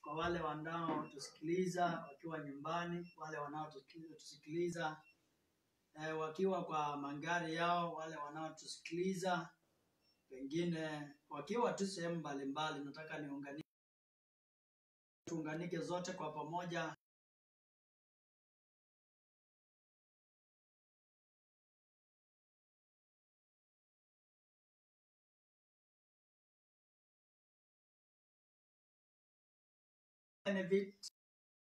kwa wale wanaotusikiliza wakiwa nyumbani, wale wanaotusikiliza eh, wakiwa kwa magari yao, wale wanaotusikiliza pengine wakiwa tu sehemu mbalimbali. Nataka niunganike, tuunganike zote kwa pamoja. Benefit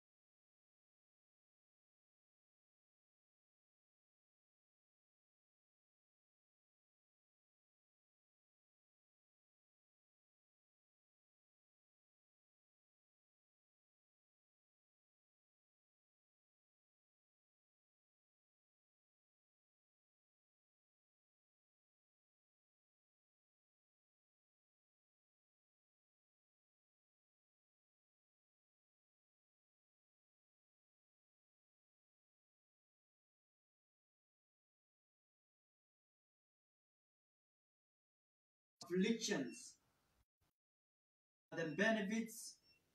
afflictions, the benefits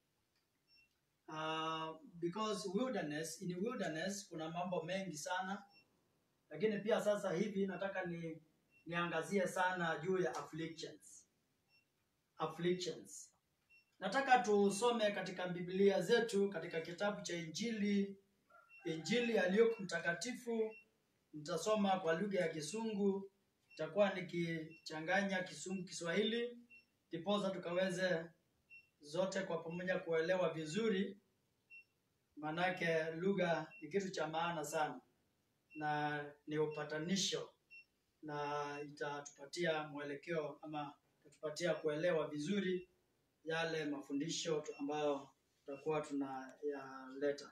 uh, because wilderness, in wilderness kuna mambo mengi sana, lakini pia sasa hivi nataka ni niangazie sana juu ya afflictions. Afflictions. Nataka tusome katika Biblia zetu katika kitabu cha Injili, Injili ya Luke mtakatifu. Nitasoma kwa lugha ya Kisungu, nitakuwa nikichanganya Kisungu Kiswahili, ndiposa tukaweze zote kwa pamoja kuelewa vizuri, maanake lugha ni kitu cha maana sana na ni upatanisho na itatupatia mwelekeo ama itatupatia kuelewa vizuri yale mafundisho tu- ambayo tutakuwa tunayaleta.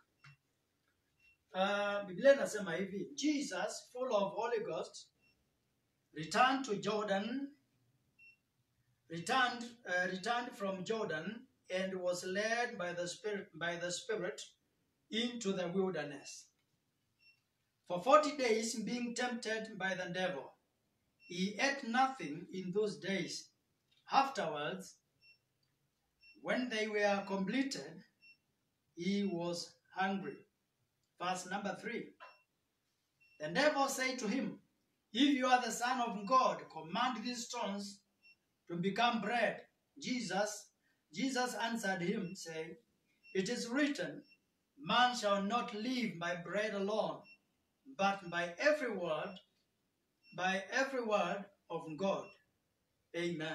Uh, Biblia inasema hivi, Jesus full of Holy Ghost returned to Jordan returned uh, returned from Jordan and was led by the spirit by the spirit into the wilderness for 40 days being tempted by the devil he ate nothing in those days afterwards when they were completed he was hungry verse number 3 the devil said to him if you are the son of god command these stones to become bread. Jesus, Jesus answered him, saying, It is written, Man shall not live by bread alone, but by every word, by every word of God. Amen.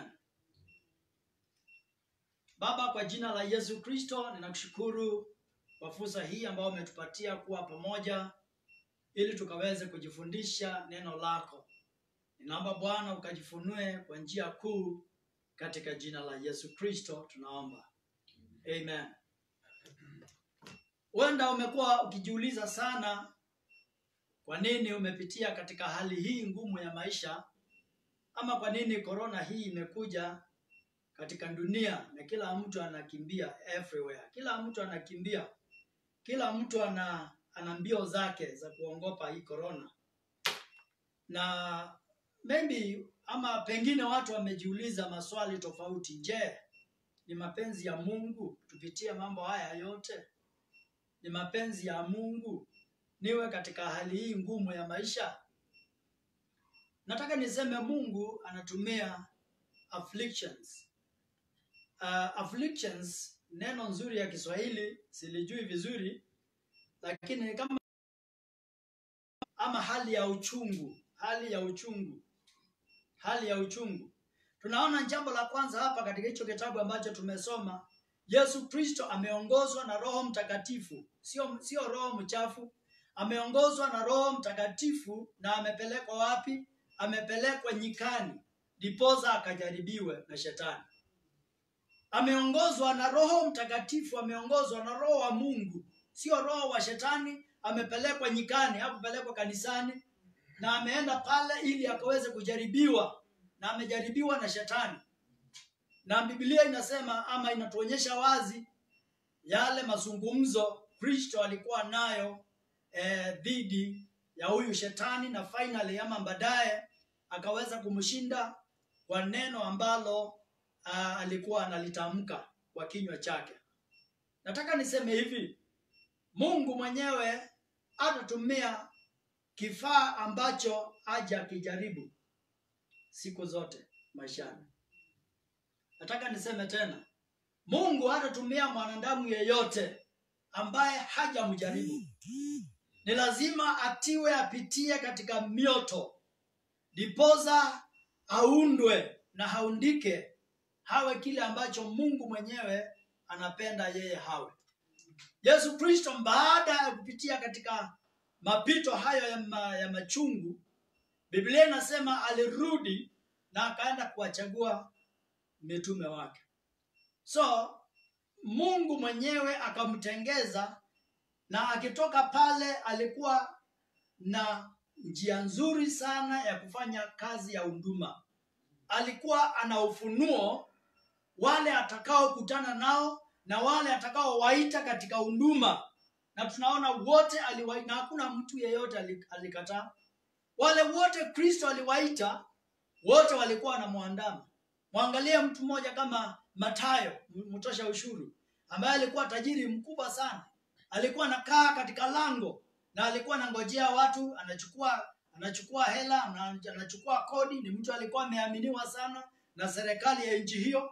Baba, kwa jina la Yesu Kristo, ninakushukuru kwa fursa hii ambayo umetupatia kuwa pamoja ili tukaweze kujifundisha neno lako. Ninaomba Bwana ukajifunue kwa njia kuu katika jina la Yesu Kristo tunaomba. Amen. Huenda umekuwa ukijiuliza sana kwa nini umepitia katika hali hii ngumu ya maisha ama kwa nini korona hii imekuja katika dunia na kila mtu anakimbia everywhere. Kila mtu anakimbia. Kila mtu ana ana mbio zake za kuongopa hii korona. Na maybe ama pengine watu wamejiuliza maswali tofauti. Je, ni mapenzi ya Mungu tupitie mambo haya yote? Ni mapenzi ya Mungu niwe katika hali hii ngumu ya maisha? Nataka niseme Mungu anatumia afflictions. Uh, afflictions neno nzuri ya Kiswahili silijui vizuri, lakini kama ama hali ya uchungu, hali ya uchungu hali ya uchungu. Tunaona jambo la kwanza hapa katika hicho kitabu ambacho tumesoma, Yesu Kristo ameongozwa na Roho Mtakatifu, sio sio roho mchafu. Ameongozwa na Roho Mtakatifu na amepelekwa wapi? Amepelekwa nyikani, ndiposa akajaribiwe na shetani. Ameongozwa na Roho Mtakatifu, ameongozwa na Roho wa Mungu, sio roho wa shetani. Amepelekwa nyikani, hakupelekwa kanisani na ameenda pale ili akaweze kujaribiwa na amejaribiwa na shetani na biblia inasema ama inatuonyesha wazi yale mazungumzo kristo alikuwa nayo eh, dhidi ya huyu shetani na finally ama baadaye akaweza kumshinda kwa neno ambalo uh, alikuwa analitamka kwa kinywa chake nataka niseme hivi mungu mwenyewe atatumia kifaa ambacho haja akijaribu siku zote maishani nataka niseme tena mungu hatatumia mwanadamu yeyote ambaye hajamjaribu ni lazima atiwe apitie katika mioto dipoza aundwe na haundike hawe kile ambacho mungu mwenyewe anapenda yeye hawe yesu kristo baada ya kupitia katika mapito hayo ya, ma, ya machungu biblia inasema alirudi na akaenda kuwachagua mitume wake so mungu mwenyewe akamtengeza na akitoka pale alikuwa na njia nzuri sana ya kufanya kazi ya huduma alikuwa ana ufunuo wale atakaokutana nao na wale atakaowaita katika huduma na tunaona wote aliwaita na hakuna mtu yeyote alik- alikataa wale wote kristo aliwaita wote walikuwa wanamwandama mwangalie mtu mmoja kama matayo m- mtosha ushuru ambaye alikuwa tajiri mkubwa sana alikuwa anakaa katika lango na alikuwa anangojea watu anachukua anachukua hela ana- anachukua kodi ni mtu alikuwa ameaminiwa sana na serikali ya nchi hiyo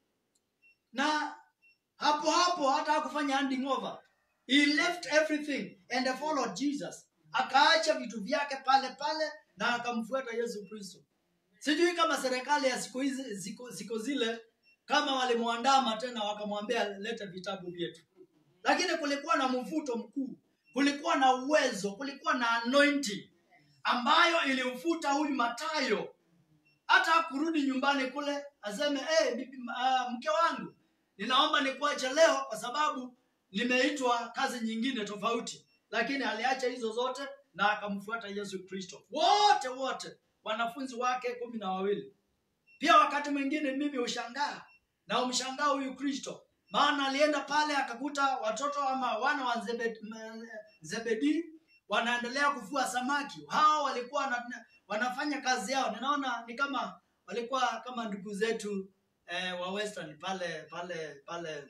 na hapo hapo hata hakufanya handing over he left everything and followed jesus akaacha vitu vyake pale pale na akamfuata yesu kristo sijui kama serikali ya siku hizi ziko, ziko zile kama walimwandama tena wakamwambia leta vitabu vyetu lakini kulikuwa na mvuto mkuu kulikuwa na uwezo kulikuwa na anointing ambayo ilimfuta huyu matayo hata kurudi nyumbani kule aseme hey, bibi, uh, mke wangu ninaomba nikuache leo kwa sababu nimeitwa kazi nyingine tofauti lakini aliacha hizo zote na akamfuata yesu kristo wote wote wanafunzi wake kumi na wawili pia wakati mwingine mimi hushangaa na umshangaa huyu kristo maana alienda pale akakuta watoto ama wana wa Zebed- m- zebedi wanaendelea kuvua samaki hao walikuwa wana, wanafanya kazi yao ninaona ni kama walikuwa kama ndugu zetu eh, wa western pale pale pale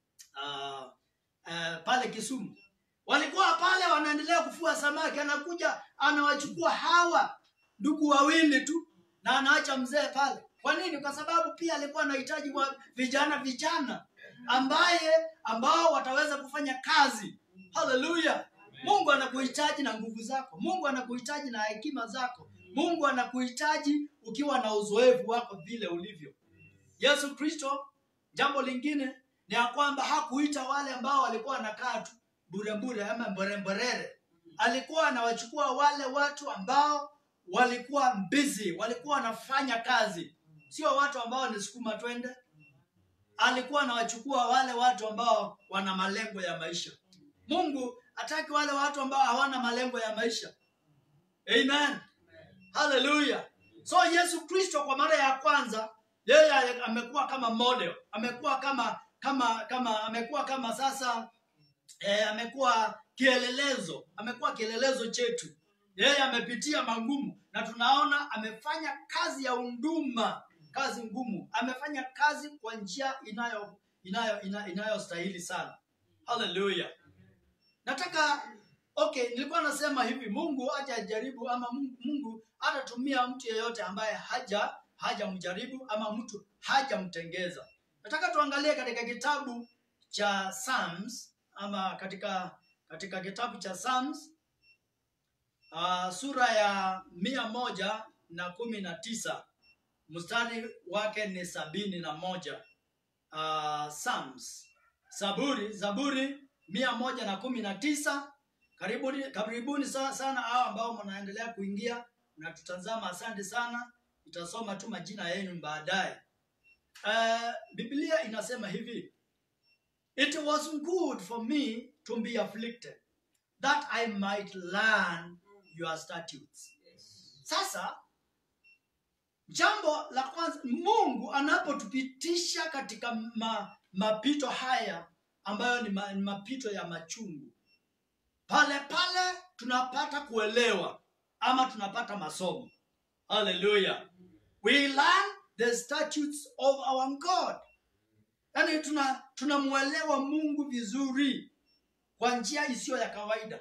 uh, uh, pale kisumu walikuwa pale wanaendelea kufua samaki anakuja anawachukua hawa ndugu wawili tu na anaacha mzee pale kwa nini kwa sababu pia alikuwa anahitaji wa vijana vijana ambaye ambao wataweza kufanya kazi haleluya mungu anakuhitaji na nguvu zako mungu anakuhitaji na hekima zako mungu anakuhitaji ukiwa na uzoefu wako vile ulivyo yesu kristo jambo lingine ni ya kwamba hakuita wale ambao walikuwa wanakaa tu burebure ama mboremborere alikuwa anawachukua wale watu ambao walikuwa busy walikuwa wanafanya kazi sio watu ambao ni sukuma twende alikuwa anawachukua wale watu ambao wana malengo ya maisha mungu hataki wale watu ambao hawana malengo ya maisha amen haleluya so yesu kristo kwa mara ya kwanza yeye amekuwa kama model amekuwa kama kama kama amekuwa kama sasa eh, amekuwa kielelezo amekuwa kielelezo chetu yeye amepitia magumu na tunaona amefanya kazi ya unduma kazi ngumu amefanya kazi kwa njia inayo inayo ina- inayostahili sana haleluya nataka okay nilikuwa nasema hivi mungu hajajaribu ama mungu, mungu hatatumia mtu yeyote ambaye haja hajamjaribu ama mtu hajamtengeza nataka tuangalie katika kitabu cha Psalms ama katika katika kitabu cha Psalms uh, sura ya mia moja na kumi na tisa mstari wake ni sabini na moja uh, Psalms Zaburi Zaburi mia moja na kumi na tisa karibuni karibuni sa- sana hao ambao mnaendelea kuingia na tutazama asante sana itasoma tu majina yenu baadaye uh, biblia inasema hivi it was good for me to be afflicted that i might learn your statutes sasa jambo la kwanza mungu anapotupitisha katika ma, mapito haya ambayo ni, ma, ni mapito ya machungu pale pale tunapata kuelewa ama tunapata masomo haleluya we learn the statutes of our god yaani tuna tunamwelewa mungu vizuri kwa njia isiyo ya kawaida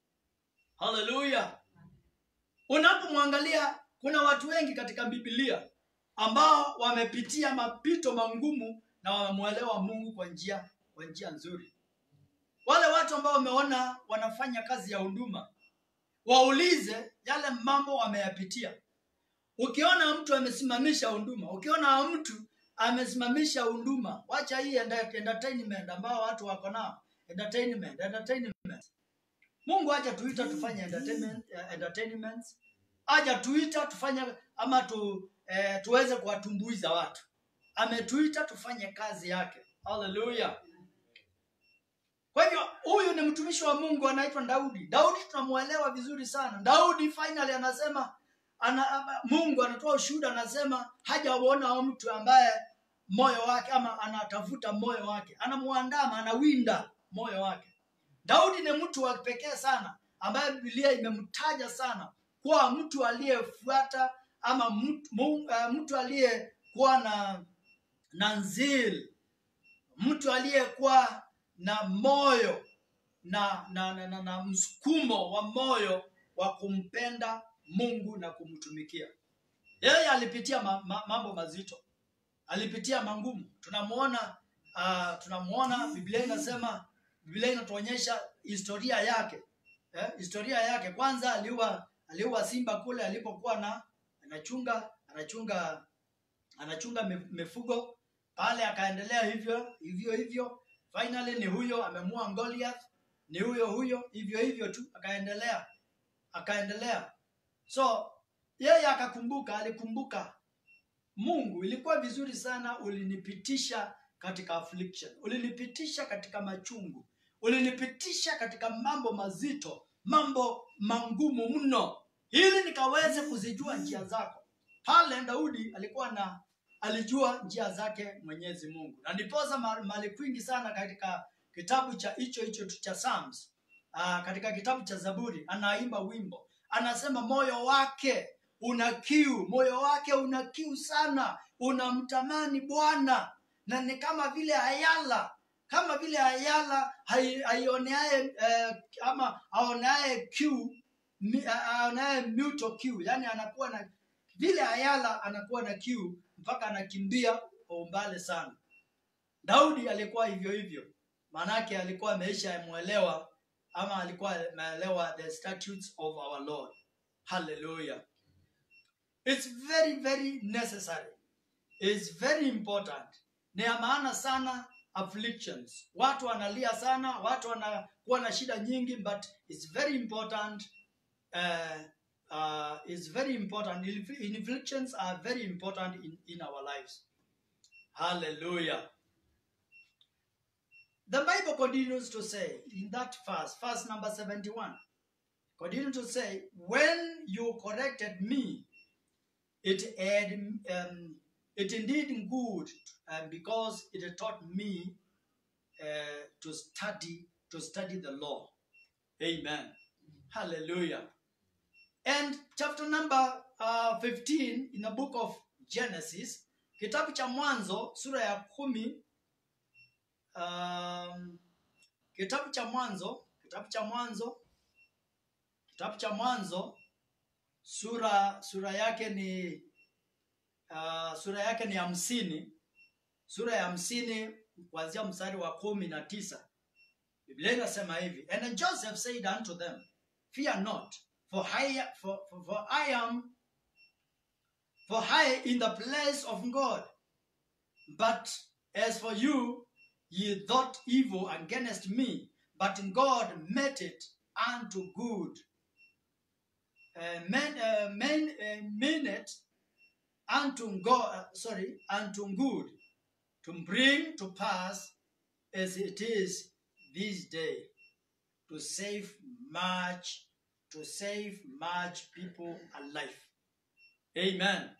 haleluya unapomwangalia kuna watu wengi katika bibilia ambao wamepitia mapito magumu na wamemwelewa mungu kwa njia kwa njia nzuri wale watu ambao wameona wanafanya kazi ya huduma waulize yale mambo wameyapitia ukiona mtu amesimamisha huduma ukiona mtu amesimamisha huduma wacha hii enda- entertainment ambao watu wako nao entertainment entertainment mungu haja tuita tufanye entertainment, eh, entertainment haja tuita tufanye ama tu, eh, tuweze kuwatumbuiza watu ametuita tufanye kazi yake haleluya kwa hivyo huyu ni mtumishi wa mungu anaitwa daudi daudi tunamwelewa vizuri sana daudi finally anasema ana, ama- mungu anatoa ushuhuda anasema hajaona mtu ambaye moyo wake ama anatafuta moyo wake anamwandama anawinda moyo wake daudi ni mtu wa pekee sana ambaye bibilia imemtaja sana kuwa mtu aliyefuata ama mtu, mu- eh, mtu aliyekuwa na na nzil mtu aliyekuwa na moyo na na, na, na, na msukumo wa moyo wa kumpenda mungu na kumtumikia yeye alipitia ma, ma, mambo mazito alipitia mangumu tunamwona uh, tunamwona biblia inasema biblia inatuonyesha historia yake eh, historia yake kwanza aliua aliua simba kule alipokuwa na anachunga anachunga anachunga mi- mifugo pale akaendelea hivyo hivyo hivyo finally ni huyo amemua Goliath ni huyo huyo hivyo hivyo tu akaendelea akaendelea so yeye akakumbuka alikumbuka mungu ilikuwa vizuri sana ulinipitisha katika affliction ulinipitisha katika machungu ulinipitisha katika mambo mazito mambo mangumu mno ili nikaweze kuzijua njia zako pale daudi alikuwa na alijua njia zake mwenyezi mungu na ndiposa ma- mali kwingi sana katika kitabu cha hicho hicho tu cha Psalms, uh, katika kitabu cha zaburi anaimba wimbo anasema moyo wake una kiu moyo wake una kiu sana unamtamani bwana na ni kama vile ayala kama vile ayala hai- haioneaye eh, ama aoneaye kiu mi- a- aoneaye mito kiu yani anakuwa na vile ayala anakuwa na kiu mpaka anakimbia kwa umbali sana daudi alikuwa hivyo hivyo maanake alikuwa ameisha mwelewa ama alikuwa ameelewa the statutes of our lord hallelujah it's very very necessary is very important ni ya maana sana afflictions watu wanalia sana watu wanakuwa na shida nyingi but it's very important uh, uh, it's very important Inf- afflictions are very important in, in our lives hallelujah the bible continues to say in that verse verse number 71 continue to say when you corrected me it had um, it indeed good um, because it taught me uh, to study to study the law amen hallelujah and chapter number uh, 15 in the book of genesis kitabu cha mwanzo sura ya kumi um, kitabu cha mwanzo kitabu cha mwanzo kitabu cha mwanzo sura sura yake ni uh, sura yake ni hamsini sura ya hamsini kuanzia mstari wa kumi na tisa biblia inasema hivi and joseph said unto them fear not for I, for, for, for I am for I in the place of God but as for you ye thought evil against me but God made it unto good uh, men, uh, men, uh, mean it unto God, uh, sorry, unto good, to bring to pass as it is this day, to save much, to save much people alive. Amen.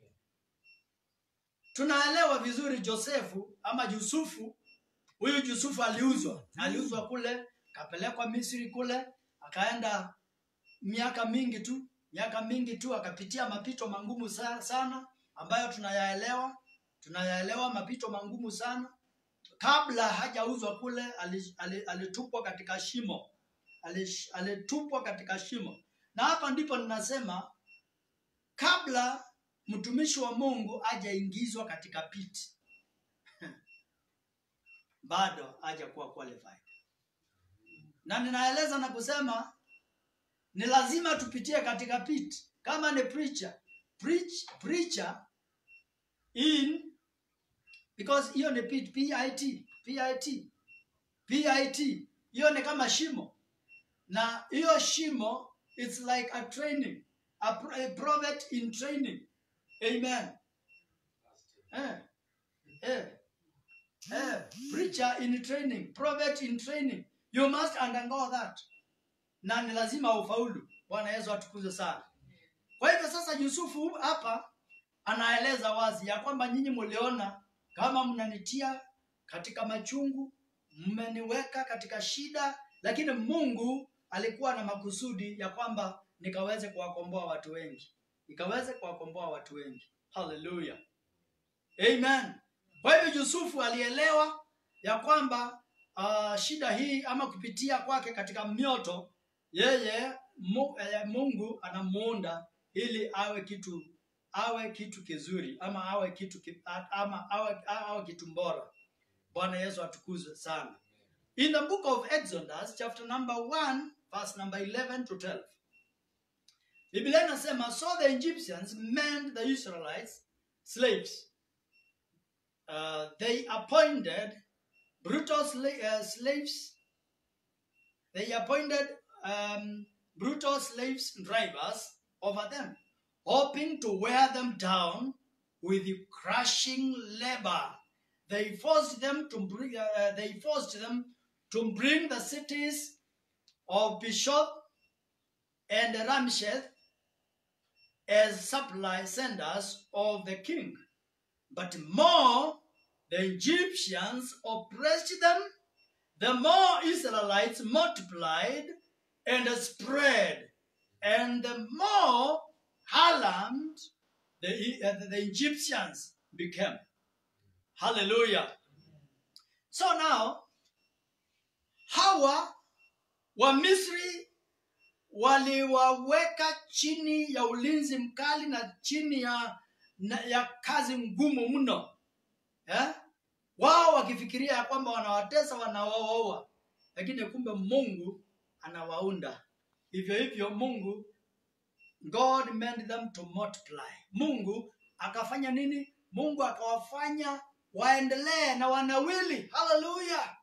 Tunaelewa vizuri Josefu ama Yusufu. Huyu Yusufu aliuzwa, aliuzwa kule, akapelekwa Misri kule, akaenda miaka mingi tu miaka mingi tu akapitia mapito mangumu sa- sana ambayo tunayaelewa tunayaelewa mapito mangumu sana kabla hajauzwa kule ali- ali- alitupwa katika shimo Alish- alitupwa katika shimo na hapa ndipo ninasema kabla mtumishi wa mungu hajaingizwa katika pit bado hajakuwa qualified na ninaeleza na kusema ni lazima tupitie katika pit kama ni preacher preach, preacher in because hiyo ni pit pit pit pit hiyo ni kama shimo na hiyo shimo it's like a training a, pro- a prophet in training amen eh, eh, eh, preacher in training prophet in training you must undergo that na ni lazima ufaulu bwana yesu atukuze sana kwa hivyo sasa yusufu hapa anaeleza wazi ya kwamba nyinyi mliona kama mnanitia katika machungu mmeniweka katika shida lakini mungu alikuwa na makusudi ya kwamba nikaweze kuwakomboa watu wengi nikaweze kuwakomboa watu wengi haleluya amen kwa hivyo yusufu alielewa ya kwamba uh, shida hii ama kupitia kwake katika mioto yeye mu, eh, mungu anamuunda ili awe kitu awe kitu kizuri ama awe kitu ki, a- ama awe, awe kitu bora bwana yesu atukuzwe sana in the book of exodus chapter number 1 verse number 11 to 12 biblia inasema so the egyptians made the israelites slaves uh, they appointed brutal sla- uh, slaves they appointed um, brutal slaves drivers over them hoping to wear them down with crushing labor they forced them to bring uh, they forced them to bring the cities of Bishop and Ramsheth as supply senders of the king. But more the Egyptians oppressed them, the more Israelites multiplied and spread, and the more alarmed the, uh, the Egyptians became. Hallelujah. So now, hawa wa Misri waliwaweka chini ya ulinzi mkali na chini ya, na, ya kazi ngumu mno eh? wao wakifikiria ya kwamba wanawatesa wanawaoa lakini kumbe mungu anawaunda hivyo hivyo mungu god made them to multiply mungu akafanya nini mungu akawafanya waendelee na wanawili haleluya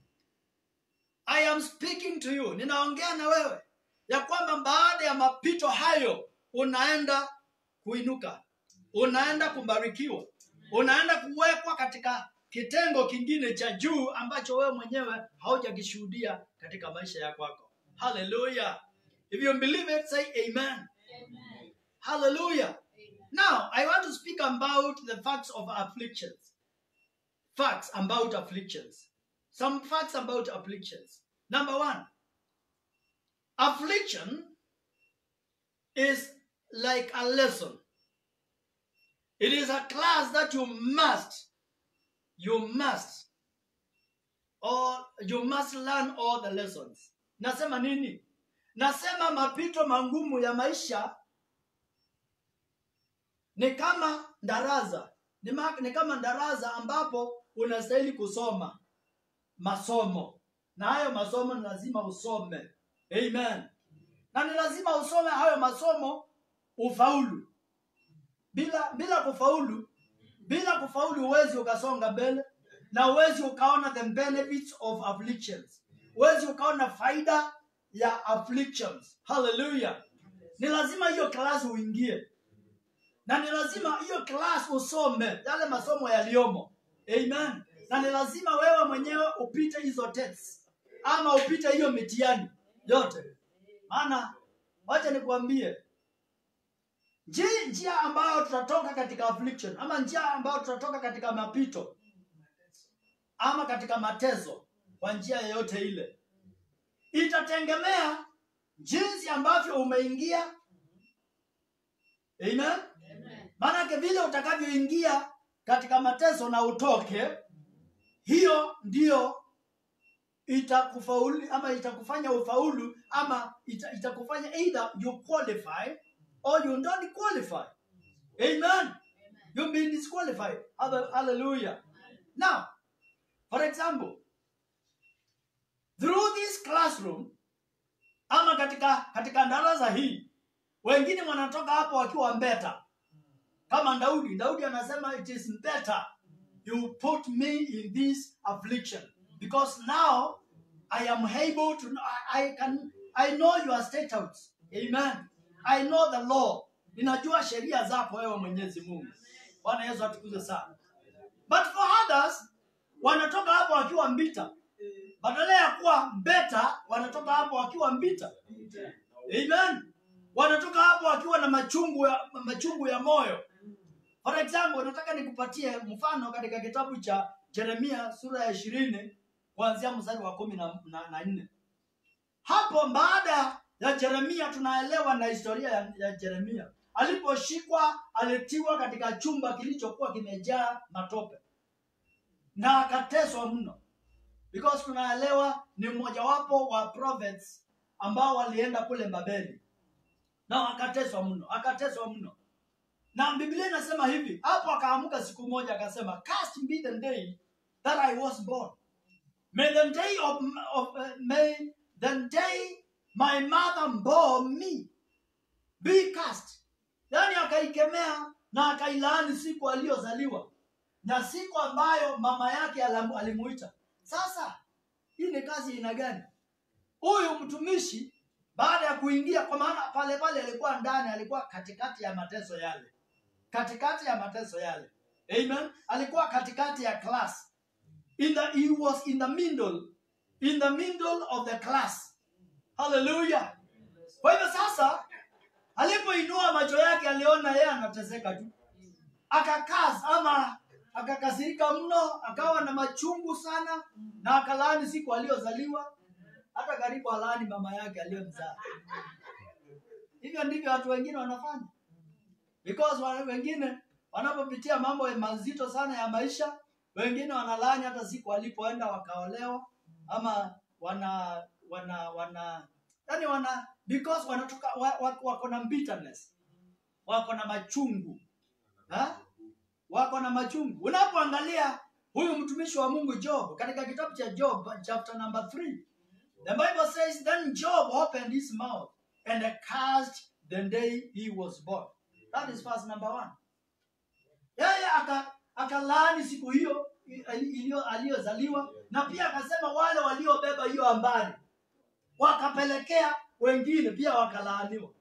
i am speaking to you ninaongea na wewe ya kwamba baada ya mapito hayo unaenda kuinuka unaenda kubarikiwa unaenda kuwekwa katika kitengo kingine cha juu ambacho wewe mwenyewe haujakishuhudia katika maisha ya kwako haleluya if you believe it say amen hallelujah now i want to speak about the facts of afflictions facts about afflictions some facts about afflictions number one affliction is like a lesson it is a class that you must you must or you must learn all the lessons nasema nini nasema mapito mangumu ya maisha ni kama darasa ni, ma, ni kama darasa ambapo unastahili kusoma masomo na hayo masomo ni lazima usome amen na ni lazima usome hayo masomo ufaulu bila bila kufaulu bila kufaulu huwezi ukasonga mbele na huwezi ukaona the benefits of afflictions huwezi ukaona faida ya afflictions haleluya ni lazima hiyo klasi uingie na ni lazima hiyo class usome yale masomo yaliyomo amen na ni lazima wewe mwenyewe upite hizo tests ama upite hiyo mitihani yote maana wacha nikuambie nji- njia ambayo tutatoka katika affliction ama njia ambayo tutatoka katika mapito ama katika mateso kwa njia yoyote ile itategemea jinsi ambavyo umeingia amen maanake vile utakavyoingia katika mateso na utoke hiyo ndio itakufaulu ama itakufanya ufaulu ama ita, itakufanya either you qualify or you don't qualify amen you've been disqualified Halle- hallelujah now for example through this classroom ama katika katika darasa hii wengine wanatoka hapo wakiwa mbeta kama daudi daudi anasema it is better you put me in this affliction because now i am able to I, I can i know your statutes amen i know the law ninajua sheria zako wewe mwenyezi mungu bwana yesu atukuze sana but for others wanatoka hapo wakiwa mbita badala ya kuwa mbeta wanatoka hapo wakiwa mbita amen wanatoka hapo wakiwa na machungu ya, machungu ya moyo for example nataka nikupatie mfano katika kitabu cha jeremia sura ya ishirini kuanzia mstari wa kumi na, na, na nne hapo baada ya jeremia tunaelewa na historia ya, ya jeremia aliposhikwa alitiwa katika chumba kilichokuwa kimejaa matope na akateswa mno because tunaelewa ni mmojawapo wa prophets ambao walienda kule babeli na akateswa mno akateswa mno na biblia inasema hivi hapo akaamka siku moja akasema cast be the day that i was born may the day of, of uh, may the day my mother bore me be cast yaani akaikemea na akailaani siku aliyozaliwa na siku ambayo mama yake alam- alimuita sasa hii ni kazi aina gani huyu mtumishi baada ya kuingia kwa maana pale pale alikuwa ndani alikuwa katikati ya mateso yale katikati ya mateso yale amen alikuwa katikati ya class in the, he was in the middle in the middle of the class haleluya kwa hivyo sasa alipoinua macho yake aliona yeye anateseka tu akakaa ama akakasirika mno akawa na machungu sana na akalaani siku aliyozaliwa hata karibu alaani mama yake aliyomzaa hivyo ndivyo watu wengine wanafanya because wa- wengine wanapopitia mambo mazito sana ya maisha wengine wanalaani hata siku walipoenda wakaolewa ama wana wana wana yani wana because wanatoka wa, wa, wako na bitterness wako na machungu ha? wako na machungu unapoangalia huyu mtumishi wa mungu job katika kitabu cha job chapter number 3 the bible says then job opened his mouth and cursed the day he was born that is verse number one yeye aka akalaani siku hiyo iliyo aliyozaliwa na pia akasema wale waliobeba hiyo habari wakapelekea wengine pia wakalaaniwa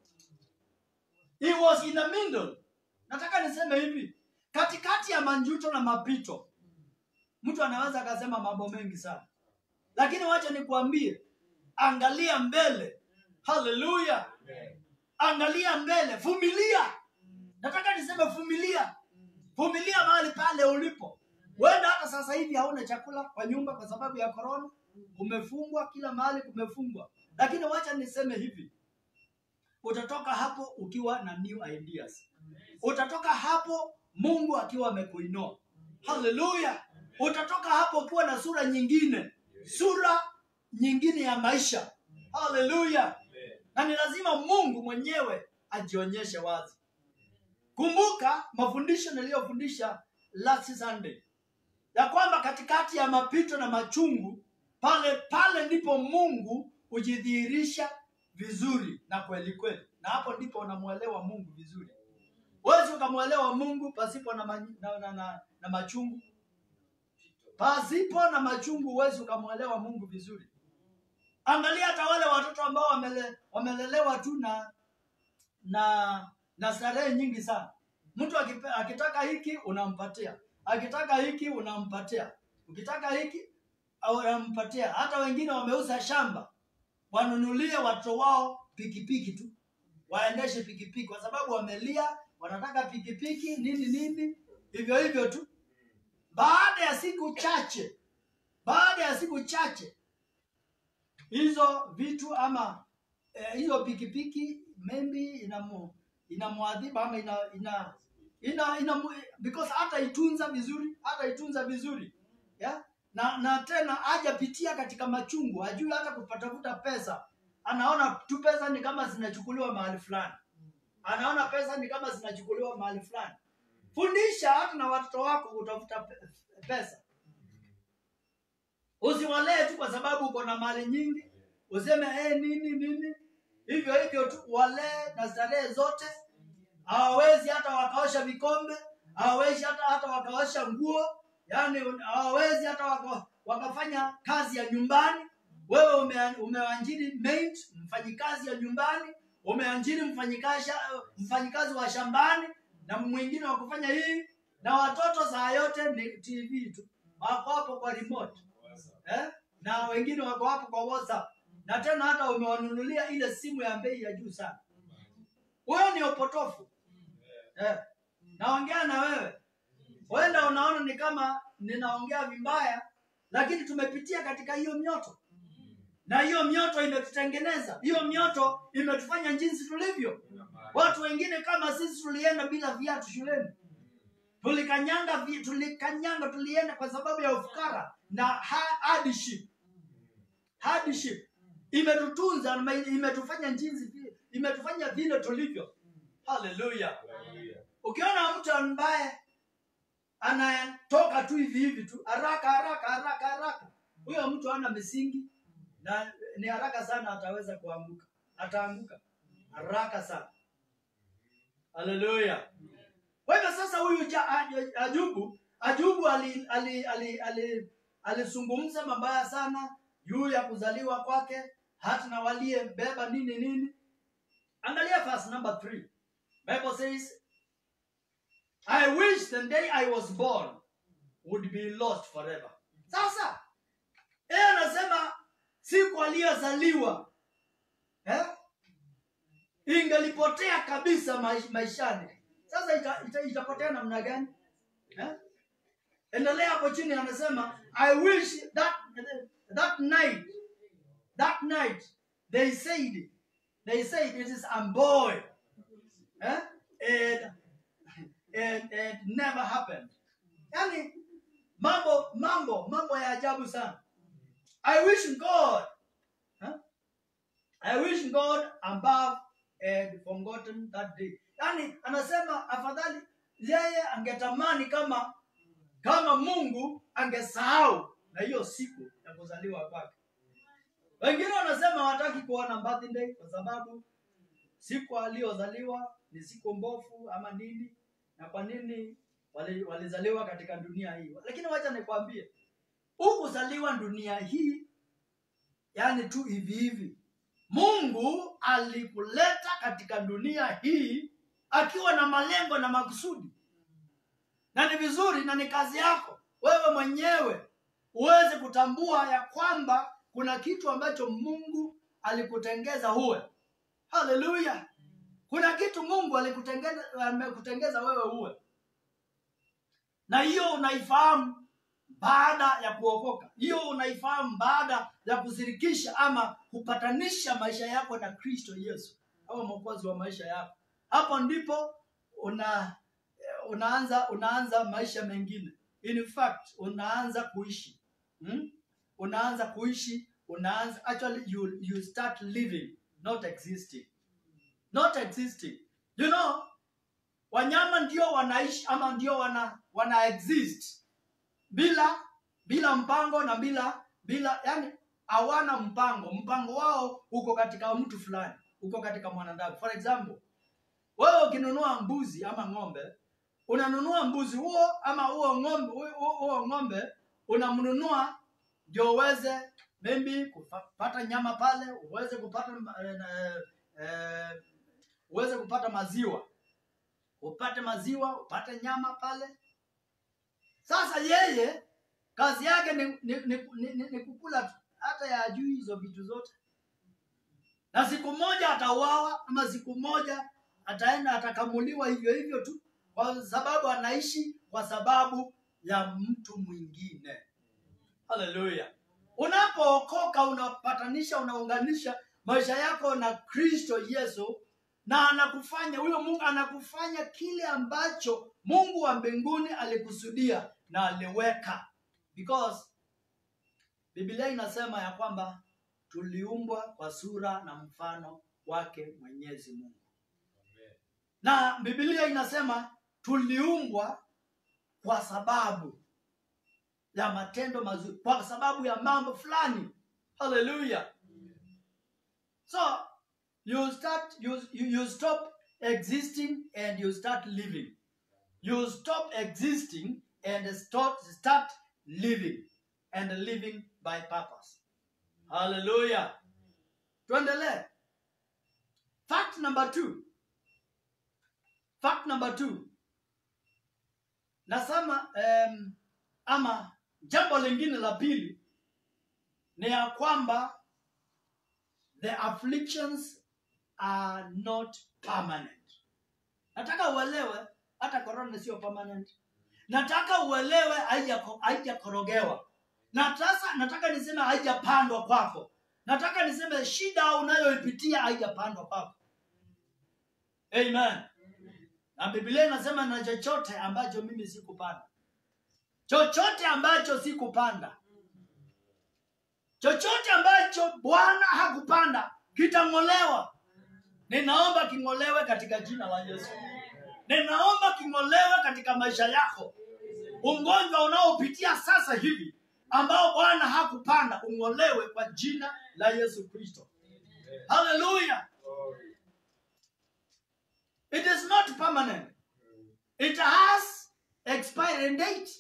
he was in the middle nataka niseme hivi katikati ya manjuto na mapito mtu anaweza akasema mambo mengi sana lakini wacha nikuambie angalia mbele haleluya angalia mbele vumilia nataka niseme vumilia vumilia mahali pale ulipo huenda hata sasa hivi hauna chakula kwa nyumba kwa sababu ya korona umefungwa kila mahali kumefungwa lakini wacha niseme hivi utatoka hapo ukiwa na new ideas utatoka hapo mungu akiwa amekuinua haleluya utatoka hapo ukiwa na sura nyingine sura nyingine ya maisha haleluya na ni lazima mungu mwenyewe ajionyeshe wazi kumbuka mafundisho niliyofundisha last sunday ya kwamba katikati ya mapito na machungu pale pale ndipo mungu hujidhihirisha vizuri na kweli kweli na hapo ndipo unamwelewa mungu vizuri wezi ukamwelewa mungu pasipo na, ma, na, na, na, na machungu pasipo na machungu huwezi ukamwelewa mungu vizuri angalia hata wale watoto ambao wamele, wamelelewa tu na na na starehe nyingi sana mtu akipe, akitaka hiki unampatia akitaka hiki unampatia ukitaka hiki unampatia hata wengine wameuza shamba wanunulie watoto wao pikipiki tu waendeshe pikipiki kwa sababu wamelia wanataka pikipiki nini nini hivyo hivyo tu baada ya siku chache baada ya siku chache hizo vitu ama eh, hizo pikipiki maybe inamu inamwadhibu ama ina ina ina, ina because hata itunza vizuri hata itunza vizuri yeah? na na tena hajapitia katika machungu hajui hata kupatafuta pesa anaona tu pesa ni kama zinachukuliwa mahali fulani anaona pesa ni kama zinachukuliwa mahali fulani fundisha hata na watoto wako kutafuta pe- pesa usiwalee tu kwa sababu uko na mali nyingi useme hey, nini nini hivyo hivyo tu walee na starehe zote hawawezi hata wakaosha vikombe hawawezi hata hata wakaosha nguo yani hawawezi hata waka, wakafanya kazi ya nyumbani wewe ume, umeajiri maid mfanyikazi ya nyumbani umeajiri mfanyikazi mfanyikazi wa shambani na mwingine wa kufanya hii na watoto saa yote ni tv tu wako hapo kwa remote eh? na wengine wako hapo kwa whatsapp na tena hata umewanunulia ile simu ya bei ya juu sana huyo ni upotofu eh. naongea na wewe huenda unaona ni kama ninaongea vibaya lakini tumepitia katika hiyo mioto na hiyo mioto imetutengeneza hiyo mioto imetufanya jinsi tulivyo watu wengine kama sisi tulienda bila viatu shuleni tulikanyanga vi- tulikanyanga tulienda kwa sababu ya ufukara na ha- hardship hardship imetutunza na imetufanya jinsi vi- imetufanya vile tulivyo haleluya ukiona mtu ambaye anatoka tu hivi hivi tu haraka haraka haraka haraka huyo mtu ana misingi na ni haraka sana ataweza kuanguka ataanguka haraka sana haleluya kwa hivyo sasa huyu ja, Aj- ajubu ajubu alizungumza ali, ali, ali, alizungumza mabaya sana juu ya kuzaliwa kwake hata na waliyebeba nini nini angalia verse number three bible says i wish the day i was born would be lost forever sasa yeye anasema siku aliyozaliwa eh? ingelipotea kabisa maish- maishani sasa ita, ita, itapotea namna gani eh? endelea hapo chini anasema i wish that, that night that night they said they said it is a boy eh? and, and, and never happened yani mambo mambo mambo ya ajabu sana i wish god huh? i wish god above had forgotten that day yani anasema afadhali yeye angetamani kama kama mungu angesahau na hiyo siku ya kuzaliwa kwake wengine wanasema hawataki kuona birthday kwa sababu siku aliyozaliwa ni siku mbofu ama nini na kwa nini wali- walizaliwa katika dunia hii lakini wacha nikwambie hukuzaliwa dunia hii yani tu hivi hivi mungu alikuleta katika dunia hii akiwa na malengo na makusudi na ni vizuri na ni kazi yako wewe mwenyewe uweze kutambua ya kwamba kuna kitu ambacho mungu alikutengeza uwe haleluya kuna kitu mungu alikutengeza amekutengeza wewe uwe na hiyo unaifahamu baada ya kuokoka hiyo unaifahamu baada ya kushirikisha ama kupatanisha maisha yako na kristo yesu au mwokozi wa maisha yako hapo ndipo una unaanza unaanza maisha mengine in fact unaanza kuishi hmm? unaanza kuishi unaanza actually you, you start living not existing not existing you know wanyama ndio wanaishi ama ndio wana wana exist bila bila mpango na bila bila yani hawana mpango mpango wao uko katika mtu fulani uko katika mwanadamu for example wewe ukinunua mbuzi ama ng'ombe unanunua mbuzi huo ama huo ng'ombe huo- huo huo ng'ombe unamnunua ndio uweze maybe kupata nyama pale uweze kupata eh, eh, uweze kupata maziwa upate maziwa upate nyama pale sasa yeye kazi yake ni, ni, ni, ni, ni, ni kukula tu hata ya juu hizo vitu zote na siku moja atauawa ama siku moja ataenda atakamuliwa hivyo hivyo tu kwa sababu anaishi kwa sababu ya mtu mwingine haleluya unapookoka unapatanisha unaunganisha maisha yako na kristo yesu na anakufanya huyo mungu anakufanya kile ambacho mungu wa mbinguni alikusudia na aliweka because Biblia inasema ya kwamba tuliumbwa kwa sura na mfano wake Mwenyezi Mungu, na Biblia inasema tuliumbwa kwa sababu ya matendo mazuri, kwa sababu ya mambo fulani. Haleluya! So you start you, you, you stop existing and you start living. You stop existing and start, start living and living by purpose. Hallelujah. Tuendelee. Fact number two. Fact number two. Nasema um, ama jambo lingine la pili ni ya kwamba the afflictions are not permanent. Nataka uelewe hata corona sio permanent. Nataka uelewe haija- haijakorogewa. Na sasa nataka niseme haijapandwa kwako. Nataka niseme shida unayoipitia haijapandwa kwako. Amen. Na Biblia inasema na chochote ambacho mimi sikupanda. Chochote ambacho sikupanda. Chochote ambacho Bwana hakupanda kitang'olewa. Ninaomba king'olewe katika jina la Yesu. Ninaomba king'olewe katika maisha yako. Ugonjwa unaopitia sasa hivi ambao Bwana hakupanda ung'olewe kwa jina la Yesu Kristo. Hallelujah. It is not permanent. It has expiring date.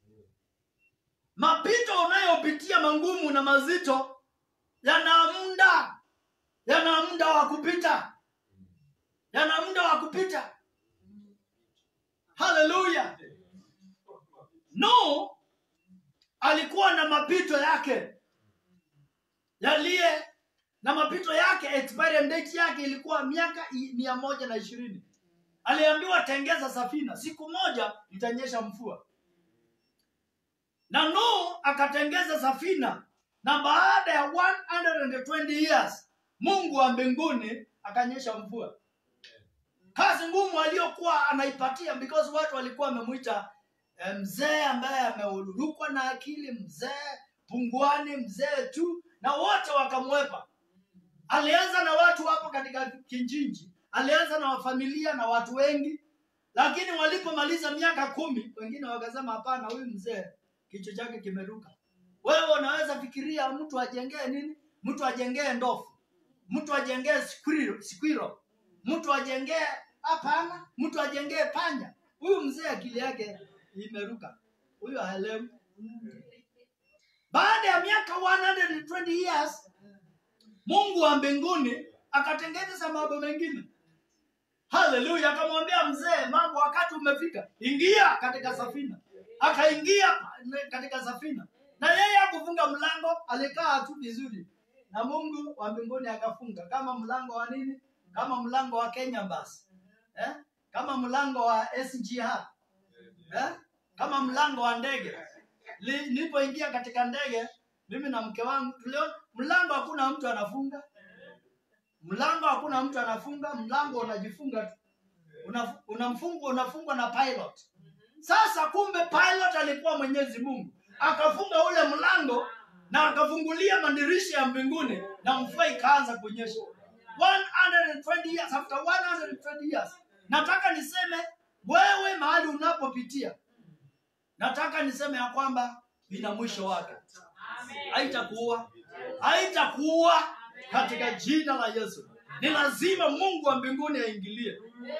Mapito unayopitia mangumu na mazito yana muda, yana muda wa kupita, yana muda wa kupita. Haleluya! No alikuwa na mapito yake yaliye na mapito yake, expiring date yake ilikuwa miaka i- mia moja na ishirini. Aliambiwa tengeza safina, siku moja itanyesha mvua na Nuhu akatengeza safina, na baada ya 120 years Mungu wa mbinguni akanyesha mvua. Kazi ngumu aliyokuwa anaipatia, because watu walikuwa wamemwita eh, mzee ambaye ameurukwa na akili, mzee pungwani, mzee tu, na wote wakamwepa. Alianza na watu hapo katika kijiji, alianza na familia na watu wengi, lakini walipomaliza miaka kumi, wengine wakasema hapana, huyu mzee kichwa chake kimeruka. Wewe unaweza fikiria mtu ajengee nini? Mtu ajengee ndofu, mtu ajengee squirrel, squirrel. mtu ajengee hapana, mtu ajengee panya. Huyu mzee akili yake imeruka, huyu haelewi. Baada ya miaka 120 years Mungu wa mbinguni akatengeneza mambo mengine. Haleluya! Akamwambia mzee, mambo wakati umefika, ingia katika safina. Akaingia katika safina, na yeye hakufunga mlango, alikaa tu vizuri, na Mungu wa mbinguni akafunga, kama mlango wa nini? Kama mlango wa Kenya basi eh? kama mlango wa SGR eh? kama mlango wa ndege. Li- Nilipoingia katika ndege, mimi na mke wangu tuliona mlango, hakuna mtu anafunga mlango, hakuna mtu anafunga mlango, unajifunga tu, Una- unamfunga unafungwa na pilot. Sasa kumbe pilot alikuwa Mwenyezi Mungu, akafunga ule mlango na akafungulia madirisha ya mbinguni na mvua ikaanza kunyesha. 120 years after 120 years, nataka niseme wewe mahali unapopitia, nataka niseme ya kwamba ina mwisho wake, haitakuua haitakuua katika jina la Yesu. Ni lazima Mungu wa mbinguni aingilie.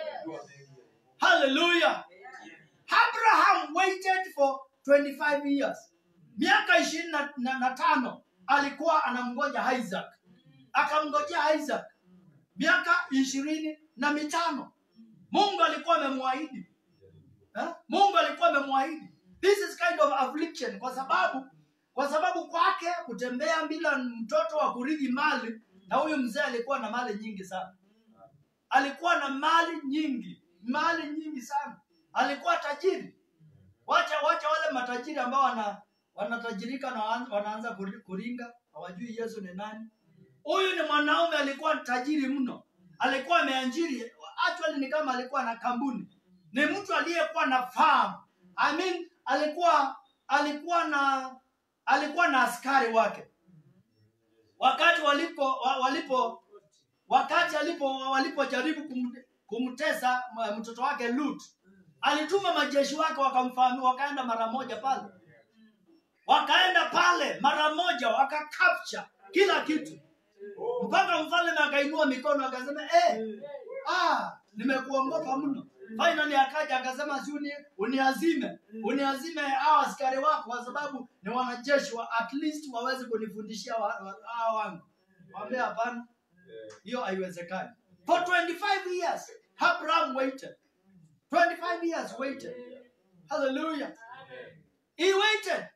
Hallelujah. Abraham waited for 25 years. Miaka ishirini na, na, na tano alikuwa anamngoja Isaac, akamngojea Isaac miaka ishirini na mitano. Mungu alikuwa amemwahidi eh? Mungu alikuwa amemwahidi. This is kind of affliction, kwa sababu kwa sababu kwake kutembea bila mtoto wa kurithi mali, na huyu mzee alikuwa na mali nyingi sana alikuwa na mali nyingi, mali nyingi sana. Alikuwa tajiri. Wacha wacha wale matajiri ambao wana wanatajirika na wan- wanaanza kuri- kuringa, hawajui Yesu ni nani. Huyu ni mwanaume alikuwa tajiri mno, alikuwa ameajiri, actually ni kama alikuwa na kampuni, ni mtu aliyekuwa na farm. I mean, alikuwa alikuwa na alikuwa na askari wake wakati walipo wa- walipo wakati alipo walipojaribu kum, kumtesa m- mtoto wake Lut alituma majeshi wake wakamfahamu wakaenda mara moja pale wakaenda pale mara moja wakakapcha kila kitu mpaka mfalme akainua mikono akasema eh, ah, nimekuongopa mno finally akaja akasema si uni, uniazime uniazime hao askari wako kwa sababu ni wanajeshi wa, at least waweze kunifundishia wa- wa- hao wangu wambia hapana hiyo haiwezekani for 25 years abraham waited 25 years waited hallelujah he waited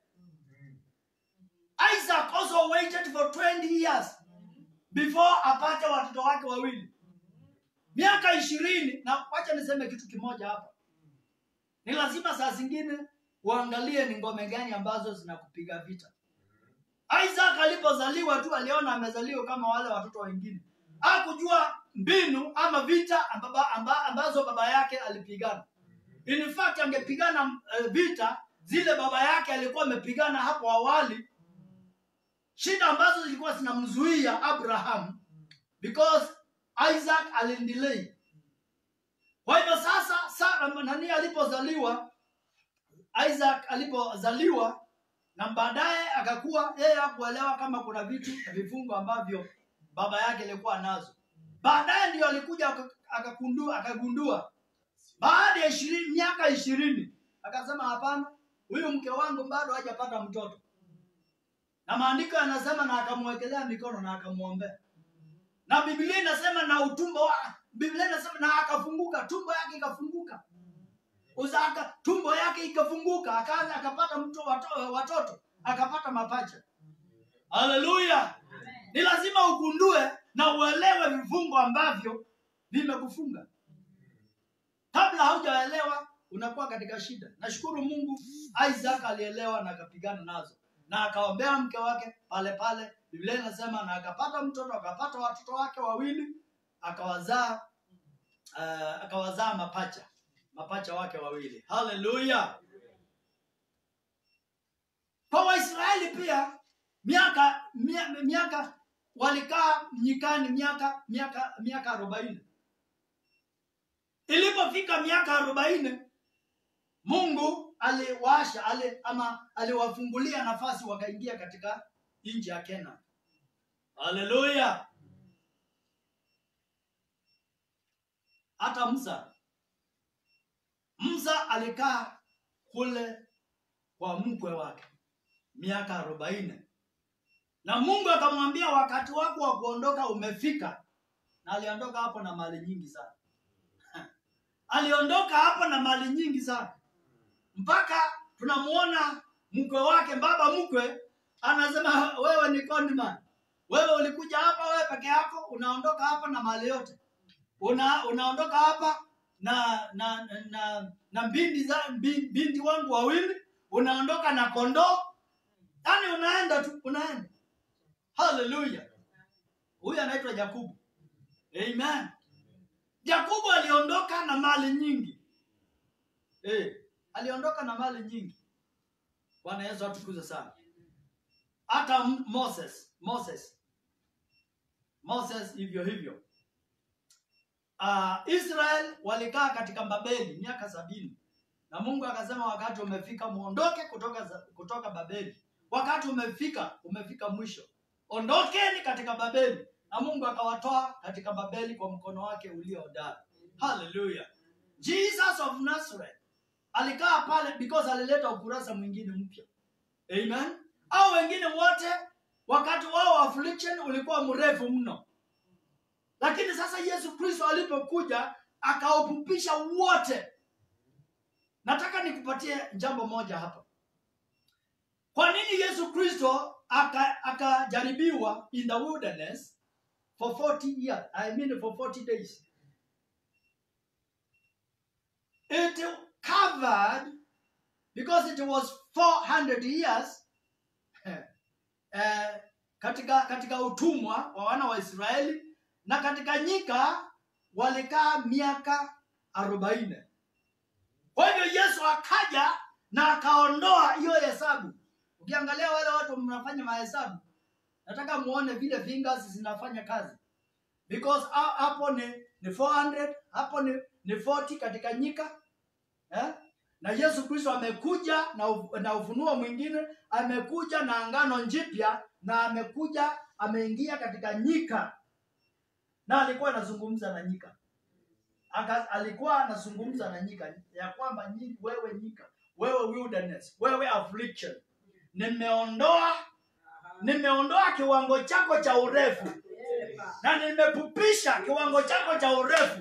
isaac also waited for 20 years before apate watoto wake wawili miaka ishirini na wacha niseme kitu kimoja hapa ni lazima saa zingine uangalie ni ngome gani ambazo zinakupiga vita isaac alipozaliwa tu aliona amezaliwa kama wale watoto wengine hakujua mbinu ama vita ambaba, amba, ambazo baba yake alipigana in fact angepigana uh, vita zile baba yake alikuwa amepigana hapo awali shida ambazo zilikuwa zinamzuia abraham because isaac alindelay kwa hivyo sasa Sara, nani alipozaliwa isaac alipozaliwa na baadaye akakuwa yeye hakuelewa kama kuna vitu na vifungo ambavyo baba yake alikuwa nazo baadaye ndio alikuja aka- akagundua akagundua baada ya ishirini miaka ishirini akasema hapana huyu mke wangu bado hajapata mtoto na maandiko yanasema na akamwekelea mikono na akamwombea na biblia inasema na utumbo wa biblia inasema na akafunguka tumbo yake ikafunguka uzaka tumbo yake ikafunguka akaanza akapata mto, wato, watoto akapata mapacha haleluya ni lazima ugundue na uelewe vifungo ambavyo vimekufunga kabla haujaelewa unakuwa katika shida nashukuru mungu isaac alielewa na akapigana nazo na akaombea mke wake pale pale biblia inasema na akapata mtoto akapata watoto wake wawili akawazaa uh, akawazaa mapacha mapacha wake wawili haleluya kwa waisraeli pia miaka mia, miaka walikaa nyikani miaka miaka miaka arobaini ilipofika miaka arobaini mungu aliwasha ali, ama aliwafungulia nafasi wakaingia katika nchi ya kena haleluya hata msa msa alikaa kule kwa mkwe wake miaka arobaini na mungu akamwambia wakati wako wa kuondoka umefika na aliondoka hapo na mali nyingi sana aliondoka hapo na mali nyingi sana mpaka tunamuona mkwe wake baba mkwe anasema wewe ni conman wewe ulikuja hapa wewe peke yako unaondoka hapa na mali yote una unaondoka hapa na na na na mbindi za mbi- binti wangu wawili unaondoka na kondoo yaani unaenda tu unaenda haleluya huyu anaitwa jakubu amen jakubu aliondoka na mali nyingi eh aliondoka na mali nyingi bwana yesu atukuze sana hata M- moses moses moses hivyo hivyo uh, israel walikaa katika babeli miaka sabini na mungu akasema wakati umefika muondoke kutoka, za- kutoka babeli wakati umefika umefika mwisho ondokeni katika babeli na mungu akawatoa katika babeli kwa mkono wake ulio hodari haleluya jesus of nazareth alikaa pale because alileta ukurasa mwingine mpya amen au wengine wote wakati wao wa affliction ulikuwa mrefu mno lakini sasa yesu kristo alipokuja akaupupisha wote nataka nikupatie jambo moja hapa kwa nini yesu kristo aka- akajaribiwa in the wilderness for 40 years i mean for 40 days it covered because it was 400 years eh, katika katika utumwa wa wana wa israeli na katika nyika walikaa miaka arobaini kwa hivyo yesu akaja na akaondoa hiyo hesabu ukiangalia wale watu mnafanya mahesabu nataka muone vile fingers zinafanya kazi because ha- hapo ni, ni 400 hapo ni, ni 40 katika nyika eh? na yesu kristo amekuja na, u- na ufunuo mwingine amekuja na angano jipya na amekuja ameingia katika nyika na alikuwa anazungumza na nyika Aka, alikuwa anazungumza na nyika ya kwamba nyi- wewe nyika wewe wilderness wewe affliction nimeondoa nimeondoa kiwango chako cha urefu na nimepupisha kiwango chako cha urefu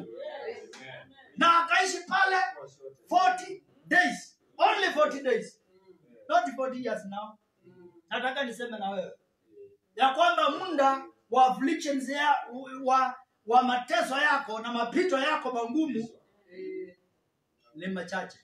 na akaishi pale 40 days only 40 days not 40 years now nataka niseme na wewe ya kwamba muda wa afflictions ya, wa, wa mateso yako na mapito yako magumu ni machache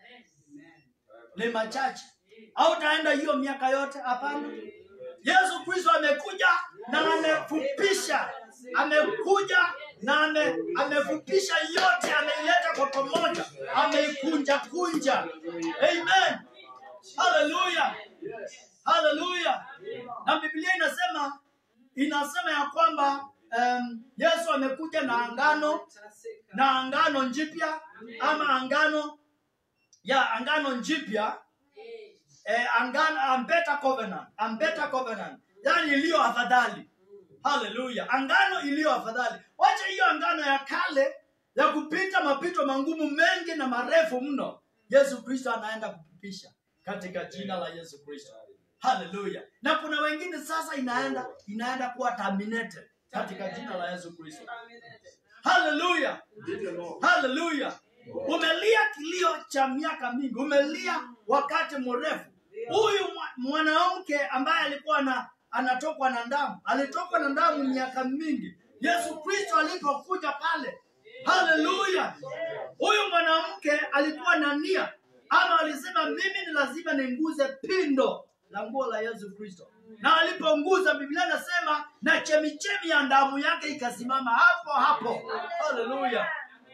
ni machache au utaenda hiyo miaka yote hapana yesu kristo amekuja na amefupisha amekuja na ame, amefupisha yote ameileta kwa pamoja ameikunja kunja amen haleluya haleluya na biblia inasema inasema ya kwamba um, yesu amekuja na angano na angano jipya ama angano ya angano jipya eh, angano, a better covenant, a better covenant, yani iliyo afadhali. Haleluya, angano iliyo afadhali. Wacha hiyo angano ya kale ya kupita mapito mangumu mengi na marefu mno, Yesu Kristo anaenda kupitisha katika jina la Yesu Kristo. Haleluya. Na kuna wengine sasa inaenda inaenda kuwa terminated katika jina la Yesu Kristo. Haleluya. Haleluya. Umelia kilio cha miaka mingi, umelia wakati mrefu. Huyu mwa- mwanamke ambaye alikuwa na anatokwa na damu, alitokwa na damu miaka mingi. Yesu Kristo alipokuja pale, haleluya, huyu mwanamke alikuwa na nia ama alisema mimi ni lazima ninguze pindo la nguo la Yesu Kristo, na aliponguza, Biblia inasema na chemichemi ya damu yake ikasimama hapo hapo. Haleluya,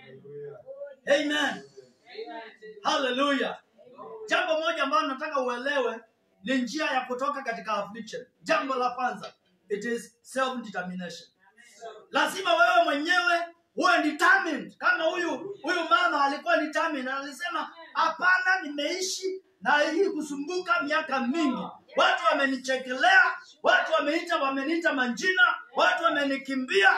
amen, haleluya. Jambo moja ambalo nataka uelewe ni njia ya kutoka katika affliction. Jambo la kwanza, it is self determination. Lazima wewe mwenyewe uwe determined. Kama huyu huyu mama alikuwa determined, alisema hapana, nimeishi na hii kusumbuka miaka mingi, watu wamenichekelea, watu wameita wameniita manjina, watu wamenikimbia,